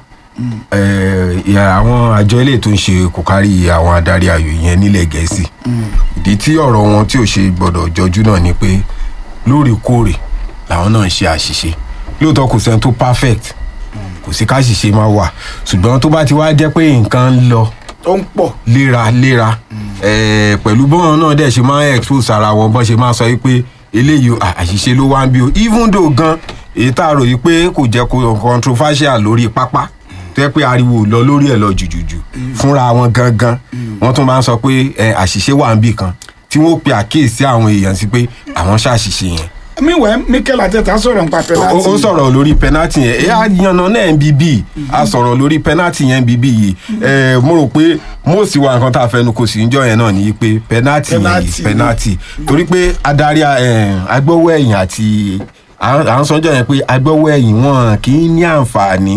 eh, ìyá àwọn àjọ ilé tó ń ṣe kò kárí àwọn adarí ayò yẹn nílẹ̀ gẹ̀ẹ́sì ìdí tí ọ̀rọ̀ wọn tí ò ṣe gbọ́dọ̀ jọjú náà ni pé lóòrèkóòrè làwọn náà ń ṣe àṣìṣe lóòótọ́ kò sẹ́ni tó perfect kò sí káṣìṣe máa wà ṣùgbọ́n tó bá ti wá jẹ́ pé nǹkan ń lọ tó ń pọ̀ léraléra eh, pẹ̀lú bọ́n náà dẹ̀ ṣe máa ń expose ara wọn bọ́n ṣe máa sọ wípé eléyìí o, à- àṣìṣe ló wá ń bí o even though gan èyí tá a rò yìí pé kò jẹ́ kó controversial lórí pápá tó yẹ pé ariwo ò lọ lórí ẹ̀ lọ jùjùjù fúnra wọn gangan wọ́n tún máa ń sọ pé eh, àṣìṣe wà ń bì kan tí wọ́n pe àkíyèsí àwọn èèyàn sí pé àwọn ṣàṣìṣe yẹn meanwhile mikel ateta sọ̀rọ̀ nípa penalty. ó ó sọ̀rọ̀ lórí penalty yẹn ẹ á yanná náà nbb a sọ̀rọ̀ lórí penalty yẹn nbb yìí ẹ mo rò pé most wa nǹkan tá a fẹnu kò sí níjọ yẹn náà ni pé penalty yẹn Penalty. yìí penalty torí pé adarí ẹ, agbọ́wọ́ ẹ̀yìn àti à ń à ń sọjọ́ yẹn pé agbọ́wọ́ ẹ̀yìn wọn kì í ní àǹfààní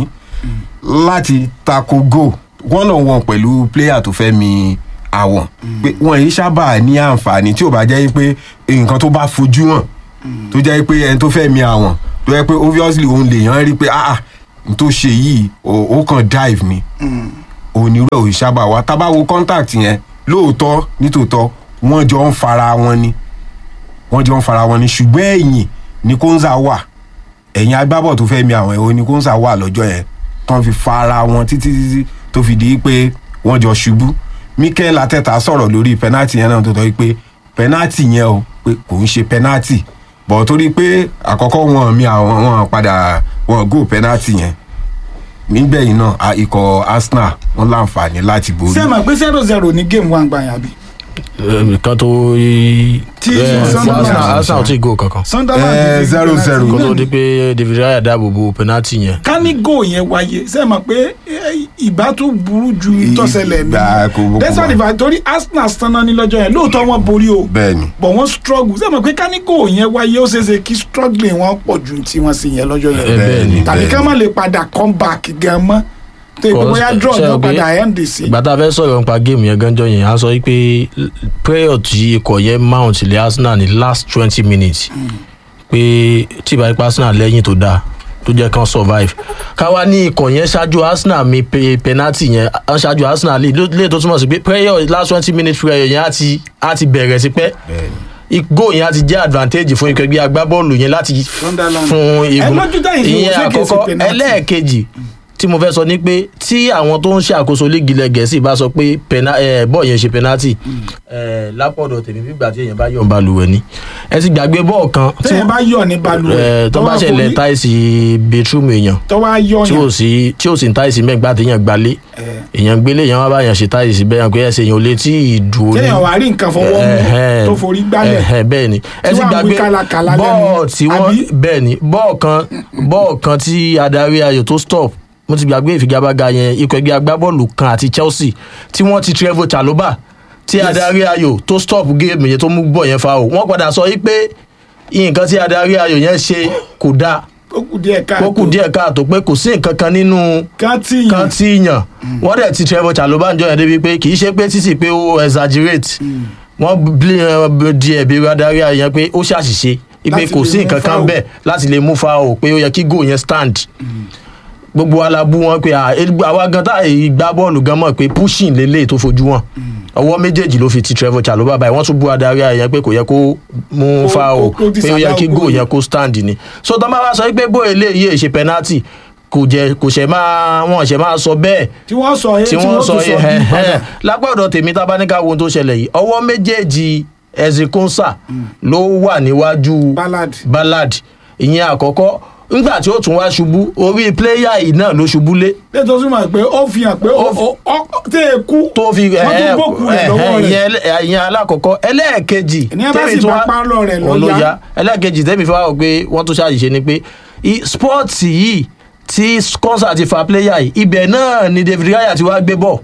láti tako go one on one pẹ̀lú player tó fẹ́ mi àwọn pé wọn yìí sábà ní àǹfààní tí ò bá jẹ́ pé nǹkan tó bá fojú hàn tó jẹ́ pé ẹni tó fẹ́ mi àwọn tó jẹ́ pé obviously òun lèèyàn rí pé ah ah n tó ṣe yìí ó ó kàn dive ni onírú ẹ̀ ò sábà wá tá bá wo contact yẹn lóòótọ́ nítòótọ́ wọ́n jọ ń fara wọn ni wọ́n jọ ń fara wọn ni ṣùgbọ́n ẹ̀yìn ni kóńsà wà ẹ̀yìn agbábọ̀ tó fẹ́ mi àwọn ẹ̀hún ni kóńsà wà lọ́jọ́ yẹn tán fi fara wọn títí títí tó fi di pé wọ́n jọ ṣubú mikel ateta sọ̀rọ̀ lórí penalty yẹn náà tó tọ́ pé penalty yẹn o pé kò ń ṣe penalty bọ̀ torí pé àkọ́kọ́ wọn mi àwọn wọn padà wọn go penalty yẹn nígbẹ̀yìn náà a- ikọ̀ arsenal wọn láǹfààní láti borí. ṣé ẹ mọ̀ pé zero zero ní game one gbà yàn bí. eh, kan tó Tí eh, Sunderland- Arsenal Arsenal ò tí ì go kankan Sunderland Eh, ti fi zero penalty zero. kó tó di pé David Raya dáàbò bo penalty yẹn ká ní góò yẹn wáyé ṣe mọ̀ pé eh, ìbá tún burú ju ìtọ́sẹ̀lẹ̀ mi Ìgbà kò bó- kò dẹ́sán wá. ìfà torí Arsenal sanná ní lọ́jọ́ yẹn lóòótọ́ wọn borí o bẹ́ẹ̀ni but wọ́n struggle ṣe mọ̀ pé ká ní góò yẹn wáyé ó ṣeéṣe kí struggling wọn pọ̀ ju tí wọ́n sì yẹn lọ́jọ́ Eh, bẹ́ẹ̀ni, yẹn tàbí bẹ́ẹ̀ni. ká má lè padà come back gan mọ́ tó ìpè bóyá draw Ṣé ní o ó pé padà end sí. ìgbà tá a fẹ́ sọ̀rọ̀ nípa géèmù yẹn gánjọ́ yẹn a sọ wípé prayer tí ikọ̀ yẹn mount lé Arsenal ní last twenty minutes pé tí ìbá ipá Arsenal lẹ́yìn tó dáa tó jẹ́ kán survive káwa ní ikọ̀ yẹn ṣáájú Arsenal mi pe penalty yẹn á ṣáájú Arsenal lè lè tó túmọ̀ sí pé prayer last twenty minutes prayer yẹn á ti á ti bẹ̀rẹ̀ sí pẹ́ igbó yẹn á ti jẹ́ advantage fún ikọ̀ ẹgbẹ́ agbábọ́ọ̀lù yẹn láti Sunderland. fún Ẹ igun lójú táyì fi wò ìyẹn ṣé kìí ṣe àkọ́kọ́ penalty? ẹlẹ́ẹ̀kejì tí mo fẹ́ sọ ni pé tí àwọn tó ń ṣàkóso líìgì ilẹ̀ gẹ̀ẹ́sì bá sọ pé pena- eh, bọ́ọ̀ yẹn ṣe penalty eh, lápọ̀dọ̀ tèmi fígbà tí èèyàn bá yọ̀ ń balùwẹ̀ ni ẹ ti gbàgbé bọ́ọ̀ kan tí tẹ́yìn bá yọ̀ ní balùwẹ̀ eh, tó bá wá ṣẹlẹ̀ forí- táìsì bedroom èèyàn tó wá yọ̀ tí ò yẹn sí tí ò sí táìsì mẹ́gbà téèyàn gbalé èèyàn gbélé èèyàn wá báyàn ṣe táìsì bẹ́ẹ̀ yàn pé ẹsẹ̀ èèyàn ò lè tí ì dùn ó ní tẹ́yìn wá rí nǹkan fọwọ́ mú tó forí gbálẹ̀ bẹ́ẹ̀ ni ẹ Tí ti wàá gbàgbé wí kálakàlà lẹ́nu, bọ́ọ̀ tí wọ́n bẹ́ẹ̀ ni bọ́ọ̀ kan bọ́ọ̀ kan tí adarí ayò tó stop mo ti gbàgbé ìfigagbága yẹn ikọ̀ ẹgbẹ́ agbábọ́ọ̀lù kan àti Chelsea tí wọ́n ti Trevor Chalobah tí adarí ayò tó stop géèmù yẹn tó mú bọ̀ yẹn fa o wọ́n padà sọ yí pé nǹkan tí adarí ayò yẹn ṣe kò dáa ó kù díẹ̀ káàtó ó kù díẹ̀ káàtó pé kò sí nǹkan kan nínú kan tí yàn kan tí yàn wọ́n dẹ̀ ti Trevor Chalobah ń jọ yẹn débi pé kì í ṣe pé títì pé ó exaggerate wọ́n bí ẹ, di ẹ̀bi adarí ayò yẹn pé ó ṣàṣìṣe pé Láti kò lè sí mú nǹkan kan foul. bẹ́ẹ̀ láti lè mú fa o pé ó yẹ kí goal yẹn stand gbogbo wa la bú wọn pé à, el- àwa gan tá èyí gbá bọ́ọ̀lù gan mọ̀ pé pushing lélẹ̀ tó fojú wọn ọwọ́ méjèèjì ló fi ti Trevor Chalobah báyìí wọ́n tún bú adarí ayò yẹn pé kò yẹ kó mú Kó- fa o kó- kó pé ó yẹ kí disallow goal goal. yẹn kó stand ni so tọ́ bá wá sọ pé bóyá eléyìí èṣe penalty kò jẹ kò ṣe máa wọn ṣe máa sọ bẹ́ẹ̀ tí wọ́n sọ tí wọ́n sọ yìí ẹ̀ ẹ̀ lápọ̀dọ̀ tèmi tá a bá ní ká wo ohun tó ṣẹlẹ̀ yìí ọwọ́ méjèèjì ezekonsa ló wà níwájú Ballard. ballad ìyẹn àkọ́kọ́ nígbà tí ó tún wá ṣubú orí pléyà yìí náà ló ṣubú lé lẹ́tọ̀ sí ma pé ó fi hàn pé ó ó- ó- tẹ́ ẹ kú tó fi wọ́n tún gbókù rẹ̀ lọ́wọ́ rẹ̀ ìyẹn ìyẹn alákọ̀ọ́kọ́ ẹlẹ́ẹ̀kejì Ní ẹ bá tèmi sì tún bá wá- pálọ̀ rẹ̀ lọ òun ló yá. yá ẹlẹ́ẹ̀kejì tẹ́mi fi wá wò pé wọ́n tún ṣàṣìṣe ni pé i- spọ́ọ̀tì yìí tí sponsor ti fa pléyà yìí ibẹ̀ náà ni David Raya ti wá gbé bọ̀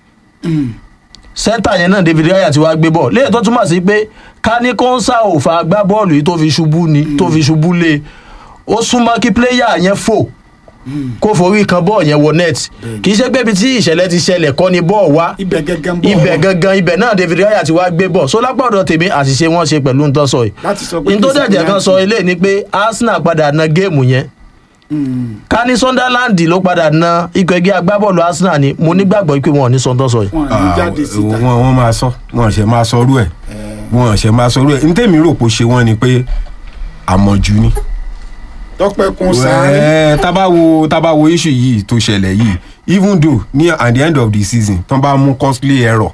sẹ́ńtà yẹn náà David Raya ti wá gbé bọ̀ léyìí tó túmọ̀ sí pé ká ní kọ́ńsà ò fa gbá bọ́ọ̀lù yìí tó fi ṣubú ni tó fi ṣubú lé ó súnmọ́ kí pléyà yẹn fò kó forí kan bọ́ọ̀ yẹn wọ net kì í ṣe pé ibi tí ìṣẹ̀lẹ̀ ti ṣẹlẹ̀ kọ́ ni bọ́ọ̀ wá ibẹ̀ gẹ́gẹ́ ń bọ̀ ibẹ̀ gangan ibẹ̀ náà David Raya ti wá gbé bọ̀ so lápá ọ̀dọ̀ tèmi àṣìṣe wọn ṣe pẹ̀lú nǹkan sọ yìí láti sọ pé ní tó dẹ̀jẹ̀ kan sọ eléyìí ni pé Arsenal padà na géèmù yẹn ká ní Sunderland ló padà na ikọ̀ ẹgbẹ́ agbábọ́ọ̀lù Arsenal ni mo nígbàgbọ́ pé wọn ò ní sọ tó sọ yìí. wọn ní jáde síta wọn wọn máa sọ wọn ṣe máa sọ rú ẹ wọn ṣe máa sọ rú ẹ ntẹ́mi rò pé ó ṣe wọ́n ni pé àmọ̀jù ni. tọpẹ kun sáré Ẹ, tá bá wo tá bá wo issue yìí tó ṣẹlẹ̀ yìí even though ní at the end of the season tán bá mú costly error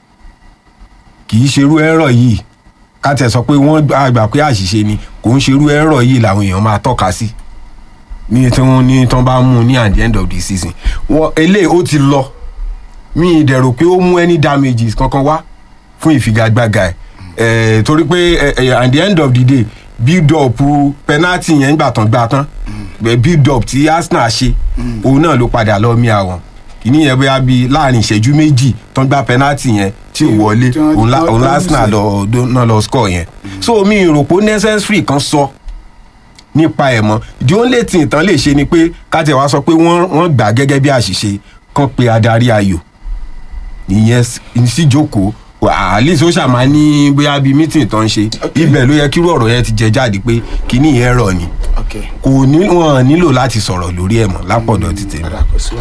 kì í ṣerú error yìí ká tẹ̀ sọ pé wọ́n gbà gbà pé àṣìṣe ni kò ń ṣerú error yìí làwọn èèyàn máa tọ́ka sí ní tí wọ́n ní tán bá mú ní at the end of the season wọ́n eléyìí ó ti lọ mi ì dẹ̀ rò pé ó mú any damages kankan wá fún ìfigagbága ẹ̀ ẹ̀ torí pé ẹ̀, ẹ̀, at the end of the day build up penalty yẹn gbà tán gbà tán ẹ̀, build up tí Arsenal ṣe òun náà ló padà lọ mí àwọn kìíní yẹn bóyá bíi láàrin ìṣẹ́jú méjì tán gbá penalty yẹn tí ò wọlé tí wọ́n- òun lá- tí wọ́n- òun tí wọ́n Arsenal lọ lọ- náà lọ score yẹn so mi ì rò pé ó necessary kan sọ nípa ẹ̀ mọ́ the only thing tán lè ṣe ni pé kájẹ wá sọ pé wọ́n wọ́n gbà gẹ́gẹ́ bí àṣìṣe kan pé adarí ayò ìyẹn s- síjókòó wà- at least ó ṣàmà ní bóyá bíi meeting tán ń ṣe ibẹ̀ ló yẹ kírú ọ̀rọ̀ yẹn ti jẹ jáde pé kíní yẹn rọ̀ ni kò ní wọn nílò láti sọ̀rọ̀ lórí ẹ̀ mọ́ lápọ̀dọ̀ ti tèmi.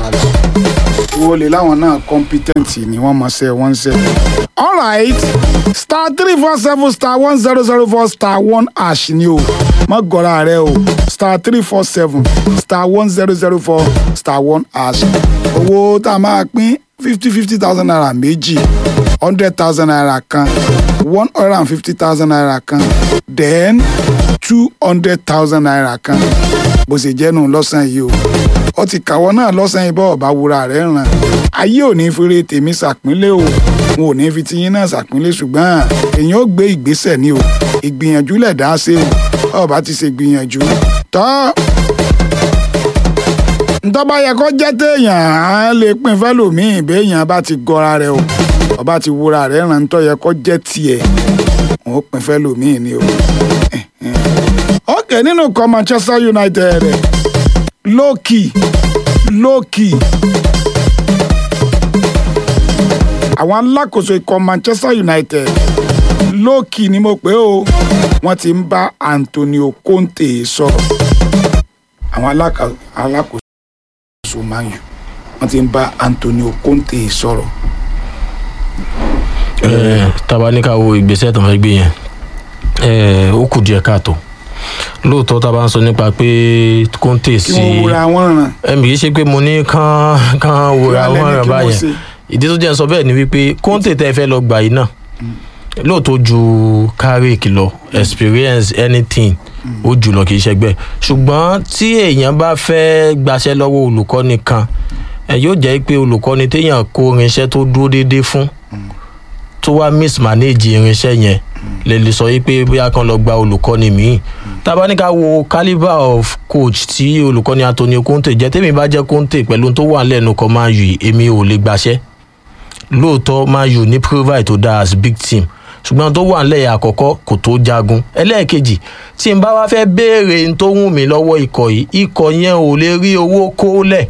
wo lè láwọn náà competent ni wọ́n mọ̀ ṣe wọ́n ń ṣe. alright star three four seven star one zero zero four star one hash ni o mọ gọra rẹ o star three four seven star one zero zero four star one hash owó tá a máa pín fifty fifty thousand naira méjì hundred thousand naira kan one hundred and fifty thousand naira kan then two hundred thousand naira kan bó ṣe jẹ́ nù lọ́sàn-án yìí o ó ti kàwọ́ náà lọ́sàn-án yìí bọ́ ọ̀bá wura rẹ̀ ràn ayé ò ní fèrè tèmi ṣàpínlẹ̀ o wọn ò ní fi tiyín náà ṣàpínlẹ̀ ṣùgbọ́n èèyàn ó gbé ìgbésẹ̀ ní o ìgbìyànjú lẹ̀ dá sí o ọba ti ṣe gbìyànjú tọ́ ntọ́ba yẹ kó jẹ́ téèyàn á lè pín fẹ́lòmíì béèyàn bá ti gọra rẹ̀ o ọba ti wúra rẹ̀ ràn ń tọ́ yẹ kó jẹ́ tiẹ̀ wọn ó pín fẹ́lòmíì ni o. ok nínú ikọ̀ manchester united lókì lókì àwọn alákòóso ikọ̀ manchester united lókì ni mo pè ó wọ́n ti ń bá antonio conte sọ̀rọ̀ àwọn aláka- alákòóso man u wọ́n ti ń bá antonio conte sọ̀rọ̀. Eh, taba ní ká wo ìgbésẹ̀ tó ń fẹ́ gbé yẹn eh, ó kù díẹ̀ káàtó lóòótọ́ tá a bá ń sọ nípa pé kóńtè kí sí wọ́n wúra wọn ràn. ẹ̀mí kì í ṣe pé mo ní kán kán wúra Kí wàá wọn lẹ́ni rẹ̀ kí wọ́n báyẹn ṣe? ìdí tó jẹ́ ń sọ bẹ́ẹ̀ ni wípé kóńtè tẹ́ ẹ fẹ́ lọ gbà yìí náà lóòótọ́ ju carrick lọ experience anything ó jù lọ kì í ṣẹgbẹ́ ṣùgbọ́n tí èèyàn bá fẹ́ gbaṣẹ́ lọ́wọ́ olùkọ́ni kan ẹ yóò jẹ́ pé olùkọ́ni téèyàn kó irinṣẹ́ tó dúró déédéé fún tó wá mismanage irinṣẹ́ yẹn lè lè sọ pé bóyá kan lọ gba olùkọ́ni míì tábà ní ká wo calibre of coach tí olùkọ́ni antonio conte jẹ́ tèmi bá jẹ́ conte pẹ̀lú ohun tó wà lẹ́nu kan máa yù èmi ò lè gbaṣẹ́ lóòótọ́ máa yù ní provide tó dáa as big team ṣùgbọ́n tó wà nílẹ̀ àkọ́kọ́ kò tó jagun ẹlẹ́ẹ̀kejì tí n bá wá fẹ́ béèrè n tó wù mí lọ́wọ́ ikọ̀ yìí ikọ̀ yẹn ò lè rí owó kó lẹ̀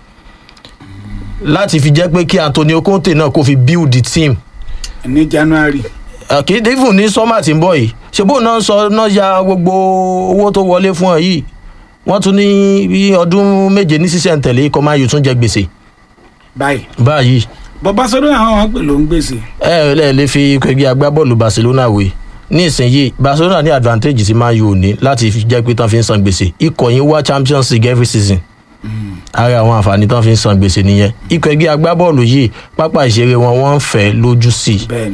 láti fi jẹ́ pé kí antonio conte náà kó fi build the team ní january. kìí even ní sọ́mà tí ń bọ̀ yìí ṣebó náà sọ náà ya gbogbo owó tó wọlé fún ọ yìí wọ́n tún ní bí ọdún méje ní sísẹ̀ntẹ̀lé ikọ̀ máa yù tún jẹ gbèsè báyìí. báyìí bọ́ barcelona àwọn wọn pè ló ń gbèsè. ẹ ẹ lẹ́ẹ̀ lè fi ẹgbẹ́ agbábọ́ọ̀lù barcelona wé ní ìsinyìí barcelona ní advantage tí máa yù òní láti fi jẹ́ pé tán fi ń san gbèsè ikọ̀ yín wá champions league every season ara àwọn àǹfààní tán fi ń san gbèsè nìyẹn ikọ̀ ẹgbẹ́ agbábọ́ọ̀lù yìí pápá ìṣeré wọn wọ́n ń fẹ́ lójú sí i bẹ́ẹ̀ni.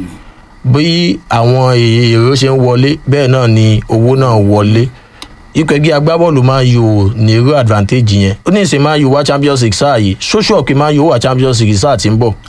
bí àwọn èrò ṣe ń wọlé bẹ́ẹ̀ náà ni owó náà wọlé ikọ̀ ẹgbẹ́ agbábọ́ọ̀lù máa yò ní irú advantage yẹn ó ní ìsìn máa yò wá champions league sáà yìí ṣóṣù ọ̀pẹ máa yò wá champions league sáà tí ń bọ̀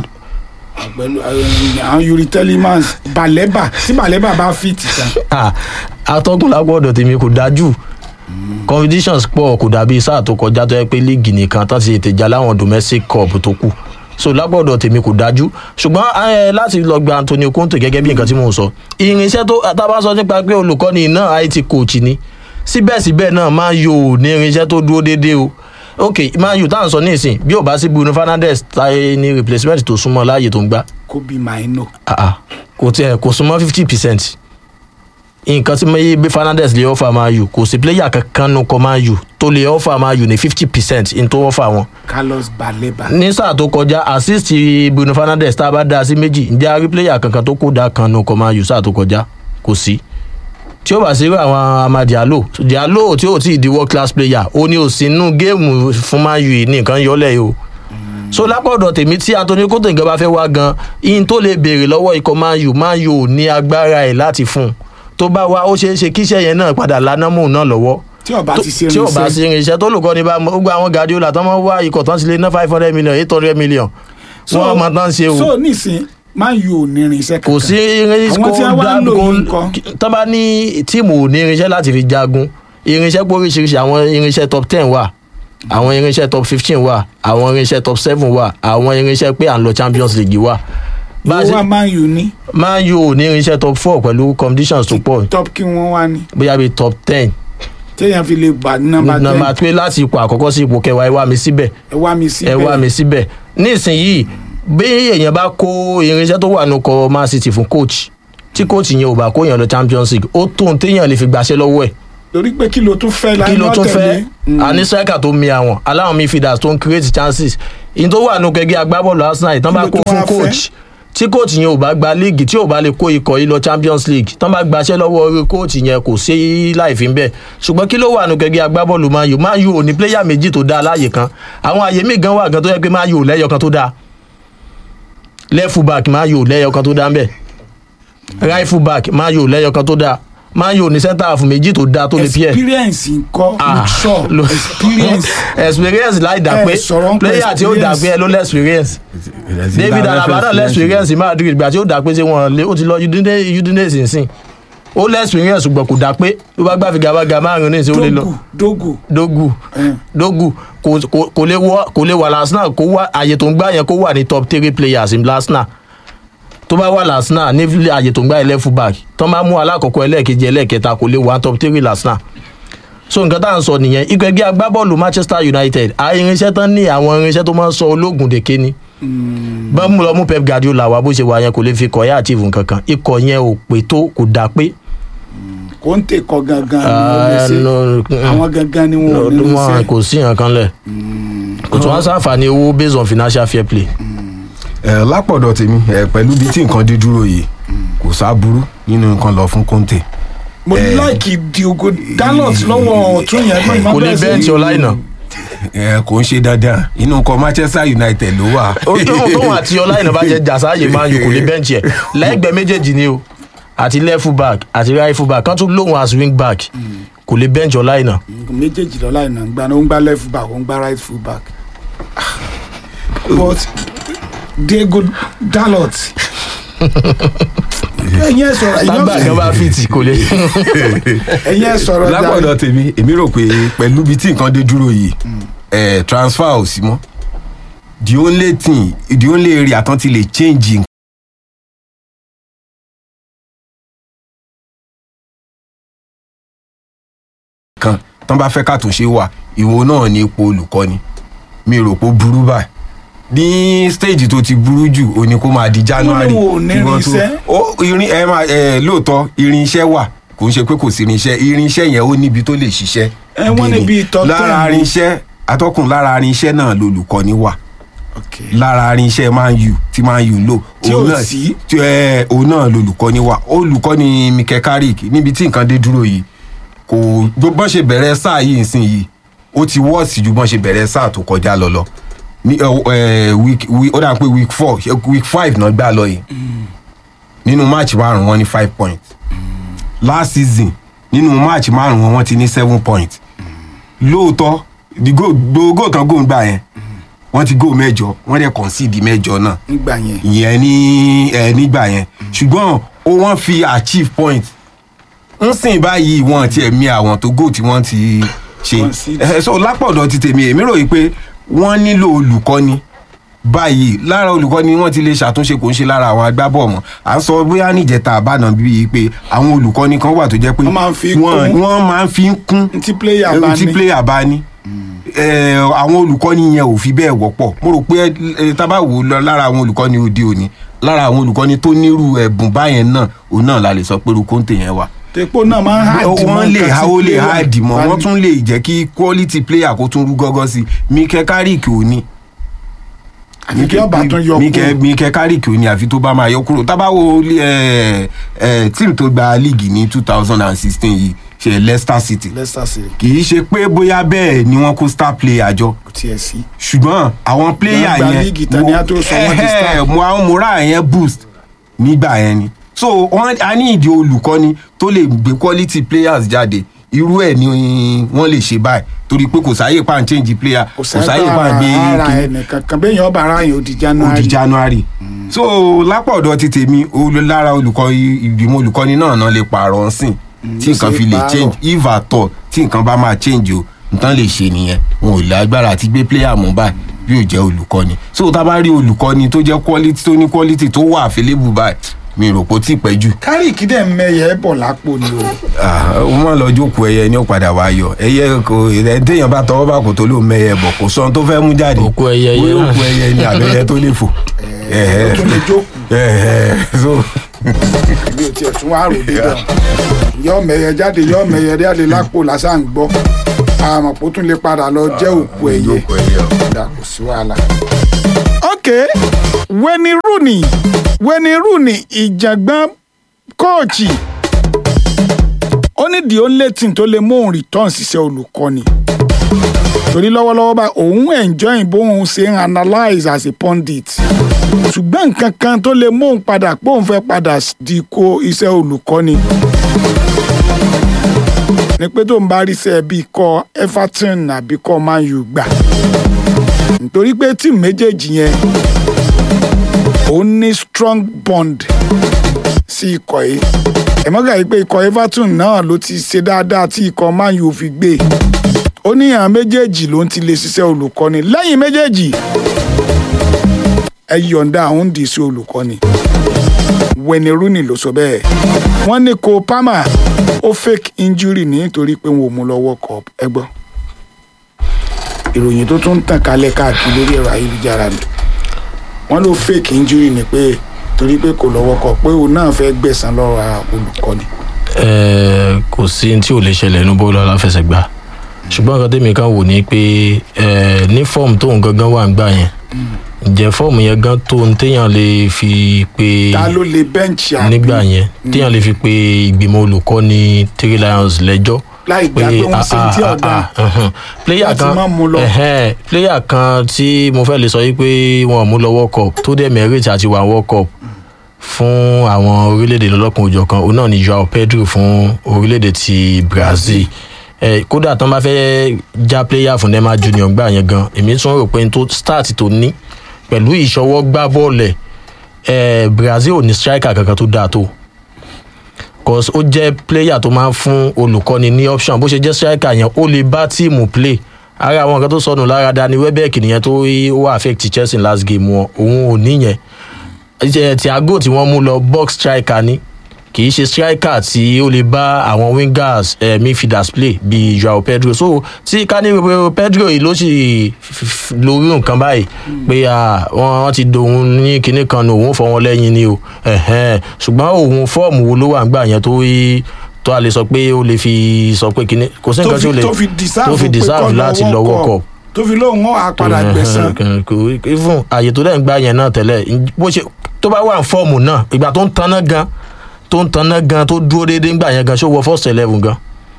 pẹ̀lú àwọn yuri telemans balẹ̀bà tí balẹ̀bà bá fit tán. Ah, atọ́kùn lágbọ́dọ̀ tèmi kò dájú competitions pọ̀ kò dàbí sáà tó kọjá tó yẹ pé líìgì nìkan tán ti tètè já láwọn domestic cup tó kù so lágbọ́dọ̀ tèmi kò dájú ṣùgbọ́n eh, láti lọ gba antonio conte gẹ́gẹ́ bí nǹkan tí mò ń sọ irinṣẹ́ tó tábà sọ nípa pé olùkọ́ni náà it coach ni síbẹ̀síbẹ̀ náà máa yò ní irinṣẹ́ tó dúró déédéé o ok máa yò táwọn sọ ní ìsìn bí ò bá sí bruno fernandes táyé ní replacement tó súnmọ́ láàyè tó ń gbá kobe maino. ah ah kò tiẹ̀ kò súnmọ́ fifty percent nǹkan tí mẹ́yì bí fernandez lè ọ́fà máa yù kò sí pléyà kankan nu kọ́ máa yù tó lè ọ́fà máa yù ní fifty percent n tó ọ́fà wọn. carlos baleba. ní sáà tó kọjá assist bruno fernandez tá a bá dá a sí méjì ǹjẹ́ a rí pléyà kankan tó kó dá kan nu kọ́ máa yù sáà tó kọjá kò sí. tí ó bá sí irú àwọn ama diallo diallo tí ó ti di world class player ó ní òsì inú géèmù fún máa yù ní nǹkan yọlẹ̀ yìí o so lápọ̀dọ̀ tèmi tí anthony kótó nǹkan bá fẹ́ wá gan ihun tó lè béèrè lọ́wọ́ ikọ̀ man u man u ní agbára ẹ̀ láti fún un tó bá wá ó ṣeé ṣe kíṣẹ́ yẹn náà padà lánàmú náà lọ́wọ́ tí ọba ti ṣe tí ò bá sí irinṣẹ́ tó lùkọ́ ní bá gbogbo àwọn gadiola tó máa ń wá ikọ̀ tán ti lé ná five hundred million eight hundred million wọ́n máa tán ṣe o so nísìn man u ò ní irinṣẹ́ kankan. kò sí irinṣẹ́ àwọn tí wọ́n wá ń lò yìí nǹkan. tó bá ní tíìmù ò ní irinṣẹ́ láti fi jagun irinṣẹ́ pé oríṣiríṣi àwọn irinṣẹ́ top ten wà àwọn irinṣẹ́ top fifteen wà àwọn irinṣẹ́ top seven wà àwọn irinṣẹ́ pé à ń lọ champions league wà. Bá a owó ṣe- wa man u ní. man u ò ní irinṣẹ́ top four pẹ̀lú conditions tó pọ̀ top kí wọ́n wá ní. bóyá bíi top ten téèyàn fi lè gbà ní nọmba ten. nọmba pé láti ipò àkọ́kọ́ sí ipò kẹwàá ẹ wá mi síbẹ̀ ẹ wá mi sí ẹ wá mi síbẹ̀ nísìnyìí bí èèyàn bá kó irinṣẹ́ tó wà nù kọ man city fún coach tí coach yẹn ò bá kó yàn lọ champions league ó tó ohun téèyàn lè fi gbàṣẹ́ lọ́wọ́ ẹ̀ torí pé kí ló tún fẹ́ la kí ló iná tún tẹ̀lé. fẹ́ àní striker tó mi àwọn aláwọn midfielders tó ń create chances ìyẹn tó wà nù kẹgẹ agbábọ́ọ̀lù arsenal ìtàn bá Kí ló kó tún fún wá fẹ́? coach tí coach yẹn ò bá gba league tí ò bá lè kó ikọ̀ yìí lọ champions league tán bá gbaṣẹ́ lọ́wọ́ orí coach yẹn kò sí láìfi bẹ́ẹ̀ ṣùgbọ́n kí ló wà nù kẹgẹ agbábọ́ọ̀lù man u man u ò ní player méjì tó dáa láàyè kan àwọn àyè míì gan wà gan tó yẹ pé man u ò lẹ́yọ kan tó dáa left full back man u ò lẹ́yọ kan tó dáa ń bẹ̀ right full back man u ò lẹ́yọ kan tó dáa man u ní centre half méjì tó dáa tó lè pí ẹ̀ experience ńkọ́ Ah, luxor lo- experience experience láì dá Ẹ pé sọ̀rọ̀ ń pẹ́ player tí ó dá pé ẹ ló lẹ́ experience david alaba náà lẹ́ experience ní madrid gbà tí ó dá pé ṣé wọn lé ó ti lọ udine udinese nsìn ó lẹ́ experience ṣùgbọ́n kò dá pé ló bá gbà fi gàbàgà márùn ní ìṣe ó lè lọ dogu dogu dogu kò kò- kò lè wọ kò lè wà l'arsenal kó wà àyè tó ń gbà yẹn kó wà ní top three players in l'arsenal tó bá wà l'arsenal ní àyè tó ń gbà ilẹ̀ fullback tó máa mú alákọ̀ọ́kọ́ ẹlẹ́ẹ̀kejì ẹlẹ́ẹ̀kẹta kò lè wà top three l'arsenal so nǹkan tá à ń sọ nìyẹn ikọ̀ ẹgbẹ́ agbábọ́ọ̀lù manchester united àwọn irinṣẹ́ tán ní àwọn irinṣẹ́ tó máa ń sọ ológun dèké ni bá mú lọ mú pep guardiola wá bó ṣe wà yẹn kò lè fi kọ̀ yá àtìvù kankan ikọ̀ yẹn ò pé tó kò dá pé kò ń tèkọ gangan ni wọ́n lè Ah, ṣe no, àwọn gangan ni wọn ò ní lè wọn ṣe kò sí nǹkan lẹ̀ kò tún wá sáǹfààní owó based on financial fair play. ẹ lápọ̀dọ̀ tèmi ẹ pẹ̀lú bí tí nǹkan dé dúró yìí kò sábúrú nínú nǹkan lọ fún conte. mo Eh. láìkì diogo dalot lọ́wọ́ ọ̀tún yẹn náà kò lè bẹ́ẹ̀ntì ọláìnà. ẹ kò ń ṣe dandan inú nǹkan manchester united ló wà. ó tóun tóun àti ọláìnà bá jẹ jàsáàyè máa ń yò kò lè bẹ́ẹ̀ntì ẹ̀ lẹ́gbẹ̀ẹ́ méjèèjì ni o àti left full back àti right full back kan tún lóun as wing back kò lè bẹ́ẹ̀ntì ọláìnà. méjèèjì lọ́la ìnà ń gba ó ń gba left back ó ń gba right full back but diego dalot ẹ̀yin ẹ̀ sọ̀rọ̀ tágbà kan bá fìtì kò lè. ẹ̀yin ẹ̀ sọ̀rọ̀ jàre. lápọ̀dọ̀ tèmi èmi rò pé pẹ̀lú bí tí nǹkan dé dúró yìí ẹ transfer ò sí mọ́ the only thing the only area tán ti lè change kan tán bá fẹ́ kàtúnṣe wà ìwo náà ní ipò olùkọ́ni mi rò pé ó burú báyìí ní stage tó ti burú jù ó ní kó máa di january Wọ́n ní wọn ò ní ìwọ́n tó- irinṣẹ́. ó irin ẹ máa ẹ lóòótọ́ irinṣẹ́ wà kò ń ṣe pé kò sí irinṣẹ́ irinṣẹ́ yẹn ó níbi tó lè ṣiṣẹ́ Ẹ, wọ́n dé ní ni. bíi top lára ten. irinṣẹ́ atọ́kùn lára irinṣẹ́ náà lolùkọ́ni wà lára irinṣẹ́ man u tí man u ń lò Tí òun ò náà- sí. tí, ẹ, òun náà lolùkọ́ni wà olùkọ́ni mikel carrick níbi tí nǹkan dé dúró yìí kò bọ́n ṣe bẹ̀rẹ̀ sáà yìí nsìn yìí ó ti wọ́ọ̀sì ju bọ́n ṣe bẹ̀rẹ̀ sáà tó kọjá lọ lọ ní ẹ, ẹ, week week- ó dà pé week four ṣe week five náà gbà lọ yìí nínú match márùn wọn ní five points last season nínú match márùn wọn wọn ti ní seven points lóòótọ́ the goal gbogbo goal tán goal gbà yẹn wọ́n ti goal mẹ́jọ wọ́n dẹ̀ concede mẹ́jọ náà nígbà yẹn ìyẹn ní ẹ nígbà yẹn ṣùgbọ́n ó wọ́n fi achieve point ń sìn báyìí wọn ti ẹ̀mí àwọn tó goal tí wọ́n ti ṣe ẹ so lápọ̀dọ̀ ti tèmi èmi rò yìí pé wọ́n nílò olùkọ́ni báyìí lára olùkọ́ni wọ́n ti lè ṣàtúnṣe kò ń ṣe lára àwọn agbábọ̀ mọ́ à ń sọ bóyá níjẹta àbánà bíi pé àwọn olùkọ́ni kan wà tó jẹ́ pé wọ́n máa ń fi kún. wọ́n máa ń fi ń kún tí player bá tí ní. player bá ní ẹ, àwọn olùkọ́ni yẹn ò fi bẹ́ẹ̀ wọ́pọ̀ mo rò pé ẹ, tá bá wò ó lọ lára àwọn olùkọ́ni òde òní lára àwọn olùkọ́ni tó nírú ẹ̀bùn báyẹn náà òun náà la lè sọ pé rúkóńtè yẹn wà tepo náà máa ń hàdì wọ́n lè ha ó lè ha dì mọ́ wọ́n wọ́n tún lè jẹ́ kí quality player kó tún rú gọ́gọ́ sí i mike carrick ò ní. Àfi kí ọba tún yọ Mike- kúrò. mike carrick ò ní àfi tó bá máa yọ kúrò tá bá wo ẹ ẹ tíìmù tó gba league ní two thousand and sixteen yìí ṣe leicester city leicester city kì í ṣe pé bóyá bẹ́ẹ̀ ni wọ́n kó star player jọ kò tiẹ̀ sí. ṣùgbọ́n àwọn player Wọ́n gba yẹn league tán ni a tó sọ wọ́n di star. ẹhẹ́, mo àwọn mora yẹn boost nígbà yẹn ni so wọ́n a ní ìdí olùkọ́ni tó lè gbé quality players jáde irú ẹ̀ ni wọ́n lè ṣe báyìí torí pé kò sáyè pa n change player kò sáyè pa n gbé ara kíní ẹnìkan kan bẹ́ẹ̀ yẹn ọba ara yẹn ó di ó january. di january so lápá ọ̀dọ̀ ti tèmi olú- lára olùkọ́ ìgbìmọ̀ olùkọ́ni náà náà lè pààrọ̀ nsìn tí ó nǹkan ṣe fi lè pààrọ̀. change if at all tí nǹkan bá máa change o nǹkan lè ṣe nìyẹn wọn ò lágbára àti gbé player mú báyìí bí ò jẹ́ olùkọ́ni so tá a bá rí olùkọ́ni tó jẹ́ quality tó ní quality tó wà available báyìí mi rò pé ó tí ì pẹ́ jù kárìkì dẹ̀ mẹyẹ bọ̀ lápò ni o. Ah, ó má lọ jókòó ẹyẹ ní ó padà wá yọ ẹyẹ kò ẹ téèyàn bá tọwọ́ bá kò tó ló mẹyẹ bọ̀ kò sọ ohun tó fẹ́ mú jáde òkú ẹyẹ yẹn òkú ẹyẹ ni àbẹ́yẹ tó lè fò. ó tún lè jókòó. so mi ò tiẹ̀ tún wá rò dé bẹ́ẹ̀. yọ mẹyẹ jáde yọ mẹyẹ jáde lápò lásán gbọ́ àmọ̀ kó tún lè padà lọ jẹ́ òkú ẹyẹ. Dà, kò sí wàhálà. ok wẹni rooney wẹni rooney ìjàngbọ́n kóòchì ó ní the only thing tó lè mú òun return ṣiṣẹ́ olùkọ́ni torí lọ́wọ́lọ́wọ́ báyìí òun enjoy bóun ṣe ń analyse as a pundit ṣùgbọ́n nǹkan kan tó lè mú òun padà pé òun fẹ́ padà di ko iṣẹ́ olùkọ́ni ni pé tó ń bá rí sẹ́ẹ̀ bí ikọ̀ everton àbí ikọ̀ man u gbà nítorí pé tíìmù méjèèjì yẹn ó ní strong bond sí ikọ̀ yìí ẹ̀mọ́gà yìí pé ikọ̀ everton náà ló ti ṣe dáadáa tí ikọ̀ man u fi gbé ó ní àwọn méjèèjì ló ń ti lè ṣiṣẹ́ olùkọ́ni lẹ́yìn méjèèjì ẹ yọ̀ǹda àwọn dì sí olùkọ́ni wẹni rooney ló sọ bẹ́ẹ̀ wọ́n ní kó palmer ó fake injury nítorí pé wọn ò mú lọ world cup ẹ gbọ́ ìròyìn tó tún ń tàn kálẹ̀ káàkiri lórí ẹ̀rọ ayélujára ni wọ́n ló fake injury ni pé torí pé kò lọ́wọ́ kọ pé òun náà fẹ́ gbẹ̀san lọ́wọ́ olùkọ́ni. Ẹ, kò sí ní tí ò lè ṣẹlẹ̀ ní bọ́ọ̀lù aláfẹsẹ̀gbá ṣùgbọ́n nǹkan tèmi kan wò ní pé ẹ, ní fọ́ọ̀mù tóun gangan wà ń gbà yẹn ǹjẹ́ fọ́ọ̀mù yẹn gan tó ń téèyàn lè fi pe ta ló lè bẹ́ǹchì àbí nígbà yẹn téèyàn lè fi pe ìgbìmọ̀ olùkọ́ni three lions lẹ́jọ́ láì gbà pé wọ́n ṣe tí ọ̀dà player láti kan má mú lọ. ẹhẹn, player kan tí mo fẹ́ lè sọ yìí pé wọn ò mú lọ world cup tó dẹ̀ merit àti wà world cup fún àwọn orílẹ̀-èdè lọ́lọ́kùn òjọ̀ kan òun náà ni joao pedro fún orílẹ̀-èdè ti brazil ẹ kódà tán bá fẹ́ já player fún neymar junior gbà yẹn gan èmi tún rò pé n tó start tó ní pẹ̀lú ìṣọwọ́ gbá bọ́ọ̀lù ẹ̀ ẹ brazil ò ní striker kankan tó dáa tó cause ó jẹ́ player tó máa ń fún olùkọ́ni ní option bó ṣe jẹ́ striker yẹn ó lè bá tíìmù play ara àwọn nǹkan tó sọnù lára dani webeck nìyẹn tó wà affect chelsea last game wọn òun ò níyẹn Ẹ, thiago tí wọ́n mú lọ box striker ni kì í ṣe striker tí ó lè bá àwọn wingers eh, midfielders play bíi joao pedro so tí ká ní pé pedro yìí ló sì f- f- lórí nǹkan báyìí pé ah, wọ́n wọ́n ti dòun ní kinní kan ní òun fọ wọn lẹ́yìn ni o ẹ̀hẹ́n. ṣùgbọ́n òun fọ́ọ̀mù wo ló wà ń gbà yẹn tó rí tó a lè sọ pé ó lè fi sọ pé kinní kò sí nǹkan tí ó lè tó fi deserve tó fi pé deserve kó lọ láti lọ World world Cup. cup tó fi lóun wọn àpàdà gbẹ̀san even àyè tó dẹ̀ ń gbá yẹn náà tẹ́lẹ̀ bó ṣe tó bá wà ní fọ́ọ̀mù náà ìgbà tó ń taná gan tó ń taná gan tó dúró déédéé ńgbà yẹn gan ṣó wọ first eleven gan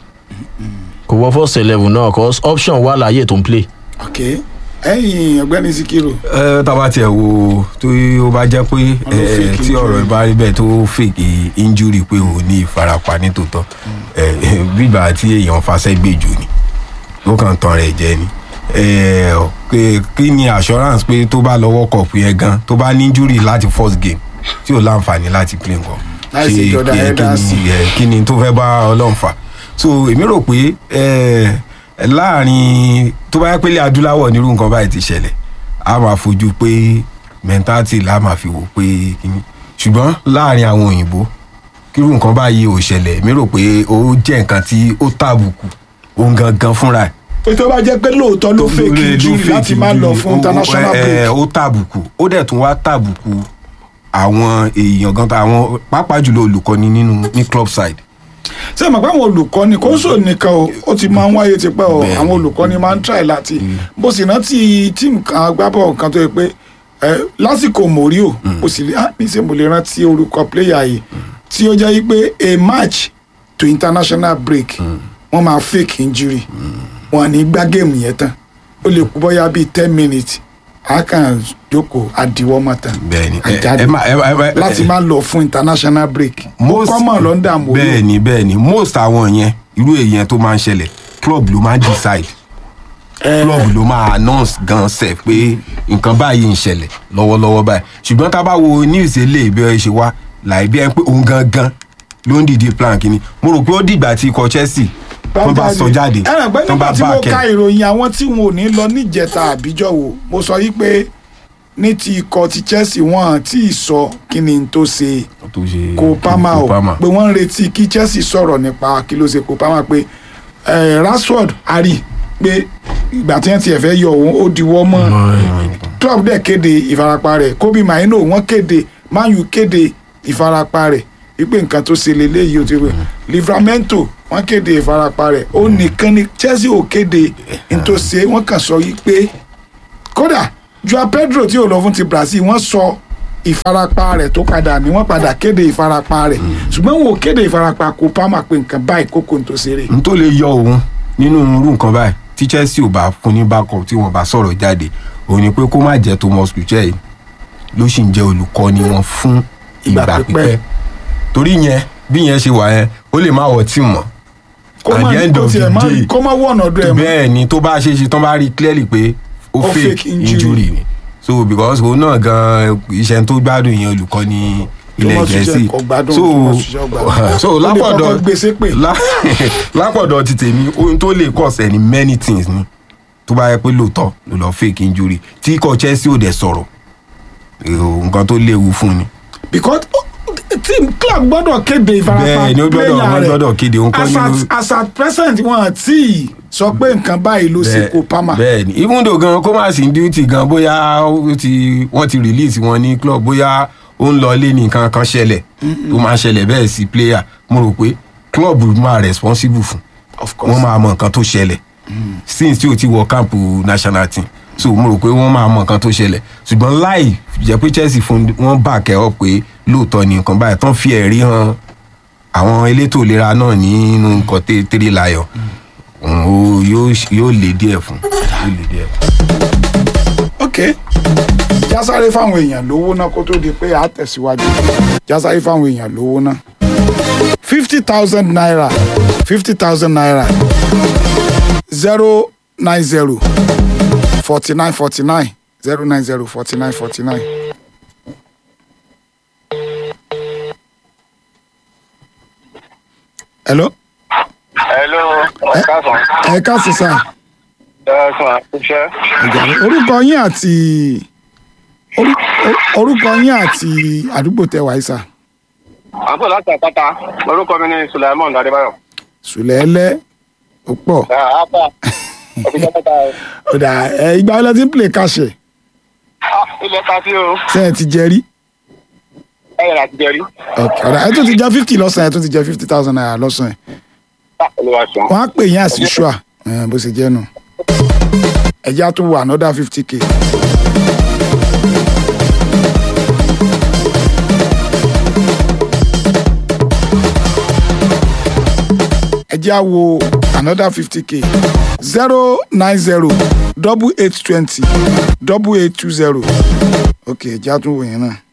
kò wọ first eleven náà cause option wà láàyè tó ń play. ok ẹ̀yin ọ̀gbẹ́ni sikiru ẹ tábà tiẹ̀ wo tó ó bá jẹ́ pé ẹ, fake tí ọ̀rọ̀ ẹ bá rí bẹ́ẹ̀ tó fake injury pé ò ní ìfarapa nítòótọ́ ẹ, bíbà tí èèyàn fasẹ́ gbèjò ni ó kàn tán rẹ̀ jẹ́ ni ẹ, pé kí ni assurance pé tó bá lọ́wọ́ kọ̀ọ̀pù yẹn gan tó bá ní injury láti first game tí ò láǹfààní láti play nǹkan Láì sí Ṣé Jordan kí- kí Henderson. ni, ẹ, kí ni tó fẹ́ bá ọlọ́run fà so èmi rò pé ẹ, láàrin tó bá yẹ pé ilé adúláwọ̀ nírú nǹkan báyìí ti ṣẹlẹ̀ a máa fojú pé mentality la máa fi wò pé kíní ṣùgbọ́n láàrin àwọn òyìnbó kírú nǹkan báyìí ò ṣẹlẹ̀ èmi rò pé ó jẹ́ nǹkan tí ó tàbùkù òun gangan fúnra ẹ̀ pé tó bá jẹ́ pé lóòótọ́ ló fake injury láti má lọ fún international break ó tàbùkù ó dẹ̀ tún wá tàbùkù àwọn èèyàn gan ta àwọn pàápàá jùlọ olùkọ́ni nínú ní club side ṣé mọ̀ pé àwọn olùkọ́ni kò sò nìkan o ó ti máa ń wáyé tipẹ́ o àwọn olùkọ́ni máa ń try láti bó sì rántí tíìmù kan agbábọ̀ kan tó yẹ pé ẹ, lásìkò mòríò ó sì lè á ní ṣe mo lè rántí orúkọ player yìí tí ó jẹ́ pé a match to international break wọ́n máa fake injury wọn à ní gbá géèmù yẹn tán ó lè kú bóyá bíi ten minutes a kàn jókòó àdìwọ́ mọ́ tán bẹ́ẹ̀ni àjáde láti má lọ fún international break most kọ́mọ̀ ló ń dààmú olú. bẹ́ẹ̀ni bẹ́ẹ̀ni most àwọn yẹn irú èèyàn tó máa ń ṣẹlẹ̀ club ló máa ń decide club ló máa announce gan sef pé nǹkan báyìí ń ṣẹlẹ̀ lọ́wọ́lọ́wọ́ báyìí ṣùgbọ́n tá a bá wo news eléyìí bí ẹ ṣe wá láì bí ẹ pé òun gangan ló ń dìde plan kínní mo rò pé ó dìgbà tí ikọ̀ chelsea wọ́n bá sọ jáde ẹnì pé tán bá nígbà tí bá mo kẹ́ ka ìròyìn àwọn tí wọn ò ní lọ níjẹta àbíjọ wo mo sọ yí pé ní ti ikọ̀ ti chelsea wọn tí ì sọ kí ni n tó ṣe kó pama o Palmer. pé wọ́n ń retí kí chelsea sọ̀rọ̀ nípa kí ló ṣe kó pama pé eh, rashford ari pé ìgbà tí wọ́n ti ẹ̀fẹ́ yọ òun ó diwọ́ mọ́ club dẹ̀ kéde ìfarapa rẹ̀ kobe maino wọ́n kéde man u kéde ìfarapa rẹ̀ wípé nǹkan tó ṣe lélẹ́yìí ó ti rẹ̀ livramento wọ́n kéde ìfarapa rẹ̀ ó nìkan ni chelsea ò kéde nítòsí wọ́n kàn sọ yìí pé kódà joao pedro tí ò lọ fún ti brazil wọ́n sọ ìfarapa rẹ̀ tó padà ní wọ́n padà kéde ìfarapa rẹ̀ ṣùgbọ́n wọn ò kéde ìfarapa kó pàmò pé nǹkan báyìí kókó tó ṣeré. n tó lè yọ òun nínú irú nǹkan báyìí tí chelsea ò bá fún ní backup tí wọn bá sọ̀rọ̀ jáde òun ni pé kó má jẹ́ thomas tuchel ló sì ń jẹ́ olùkọ́ni wọn fún ìgbà pípẹ́ torí yẹn bí yẹn ṣe wà yẹn ó lè má wọ tíìmù mọ́ Kó at má- the end kó of the tiẹ̀ má- day kó má wọ̀nà ọ̀dọ̀ ẹ̀ mọ́. bẹ́ẹ̀ ni tó bá ṣe é ṣe tán bá rí clearly pé ó Ó fake fake injury. injury ni so because òun náà gan iṣẹ́ tó gbádùn yẹn olùkọ́ ní ilẹ̀ Thomas Tuchel gẹ̀ẹ́sì kò gbádùn, so Thomas Tuchel gbádùn. so Ó lè lápọ̀dọ̀ kọ́kọ́ gbé sépè. lá- lápọ̀dọ̀ ti tèmi ohun tó lè cause ẹ̀ ní many things ni tó bá yẹ pé lóòótọ́ ló lọ fake injury tí ikọ̀ chelsea ò dẹ̀ sọ̀rọ̀ èrò nǹkan tó léwu fún ni. because team club gbọ́dọ̀ kéde ìfarapa Bẹ́ẹ̀ ni, ó gbọ́dọ̀- player wọ́n rẹ̀. gbọ́dọ̀ kéde, òun kọ́ As ni at- ó- as at present wọn àti sọ pé nǹkan báyìí ló ṣe kó pama. bẹ́ẹ̀ ni even though gan kó má sí duty gan bóyá ó ti wọ́n ti release wọn ní club bóyá ó ń lọ ilé ní nǹkan kan ṣẹlẹ̀ tó máa ṣẹlẹ̀ bẹ́ẹ̀ sí player mo rò pé club máa responsible fún wọ́n máa mọ nǹkan tó ṣẹlẹ̀ since tí o ti wọ camp national team so mo rò pé wọ́n máa mọ nǹkan tó ṣẹlẹ̀ ṣùgbọ́n láì jẹ́ pé chelsea fún wọn back ẹ̀ up pé lóòótọ́ ni nǹkan báyìí tán fi ẹ̀rí hàn àwọn elétò ìlera náà nínú nǹkan tẹ́- tẹ́rẹ́ láyọ̀ òun ó- yóò yóò lè díẹ̀ fún yóò lè díẹ̀ fún. ok jásáré fáwọn èèyàn lówó náà kó tó di pé a tẹ̀síwájú jásáré fáwọn èèyàn lówó náà fifty thousand naira fifty thousand naira zero nine zero forty nine forty nine zero nine zero forty nine forty nine. hello hello ọ̀kásán. ẹ káàsì sá ẹ̀sán iṣẹ́. orúkọ yín àti orí- or- orúkọ yín àti àdúgbò tẹ wáyé sá àbọ̀ láti àpáta orúkọ mi ní sulaimon adébáyọ̀. sùlẹ́lẹ́ ó pọ̀ àpá òfìsẹ́ mẹ́ta ẹ̀. ọ̀dà ẹ ìgbà wọlé tí ń play káṣẹ̀ ilẹ̀ ta sí o ṣe ẹ ti jẹ rí ẹ̀yẹ̀ láti jẹ rí. Ok, ọ̀dà ẹ tún ti jẹ fifty lọ́sàn-án ẹ tún ti jẹ fifty thousand naira lọ́sàn-án olúwa ṣeun. wọ́n á pè yín àti ṣùà bó ṣe jẹ́ nù ẹ̀já tún wà another fifty k. ẹ̀já wo another fifty k zero nine zero double eight twenty double eight two zero ok ẹ̀já tún wò yẹn náà.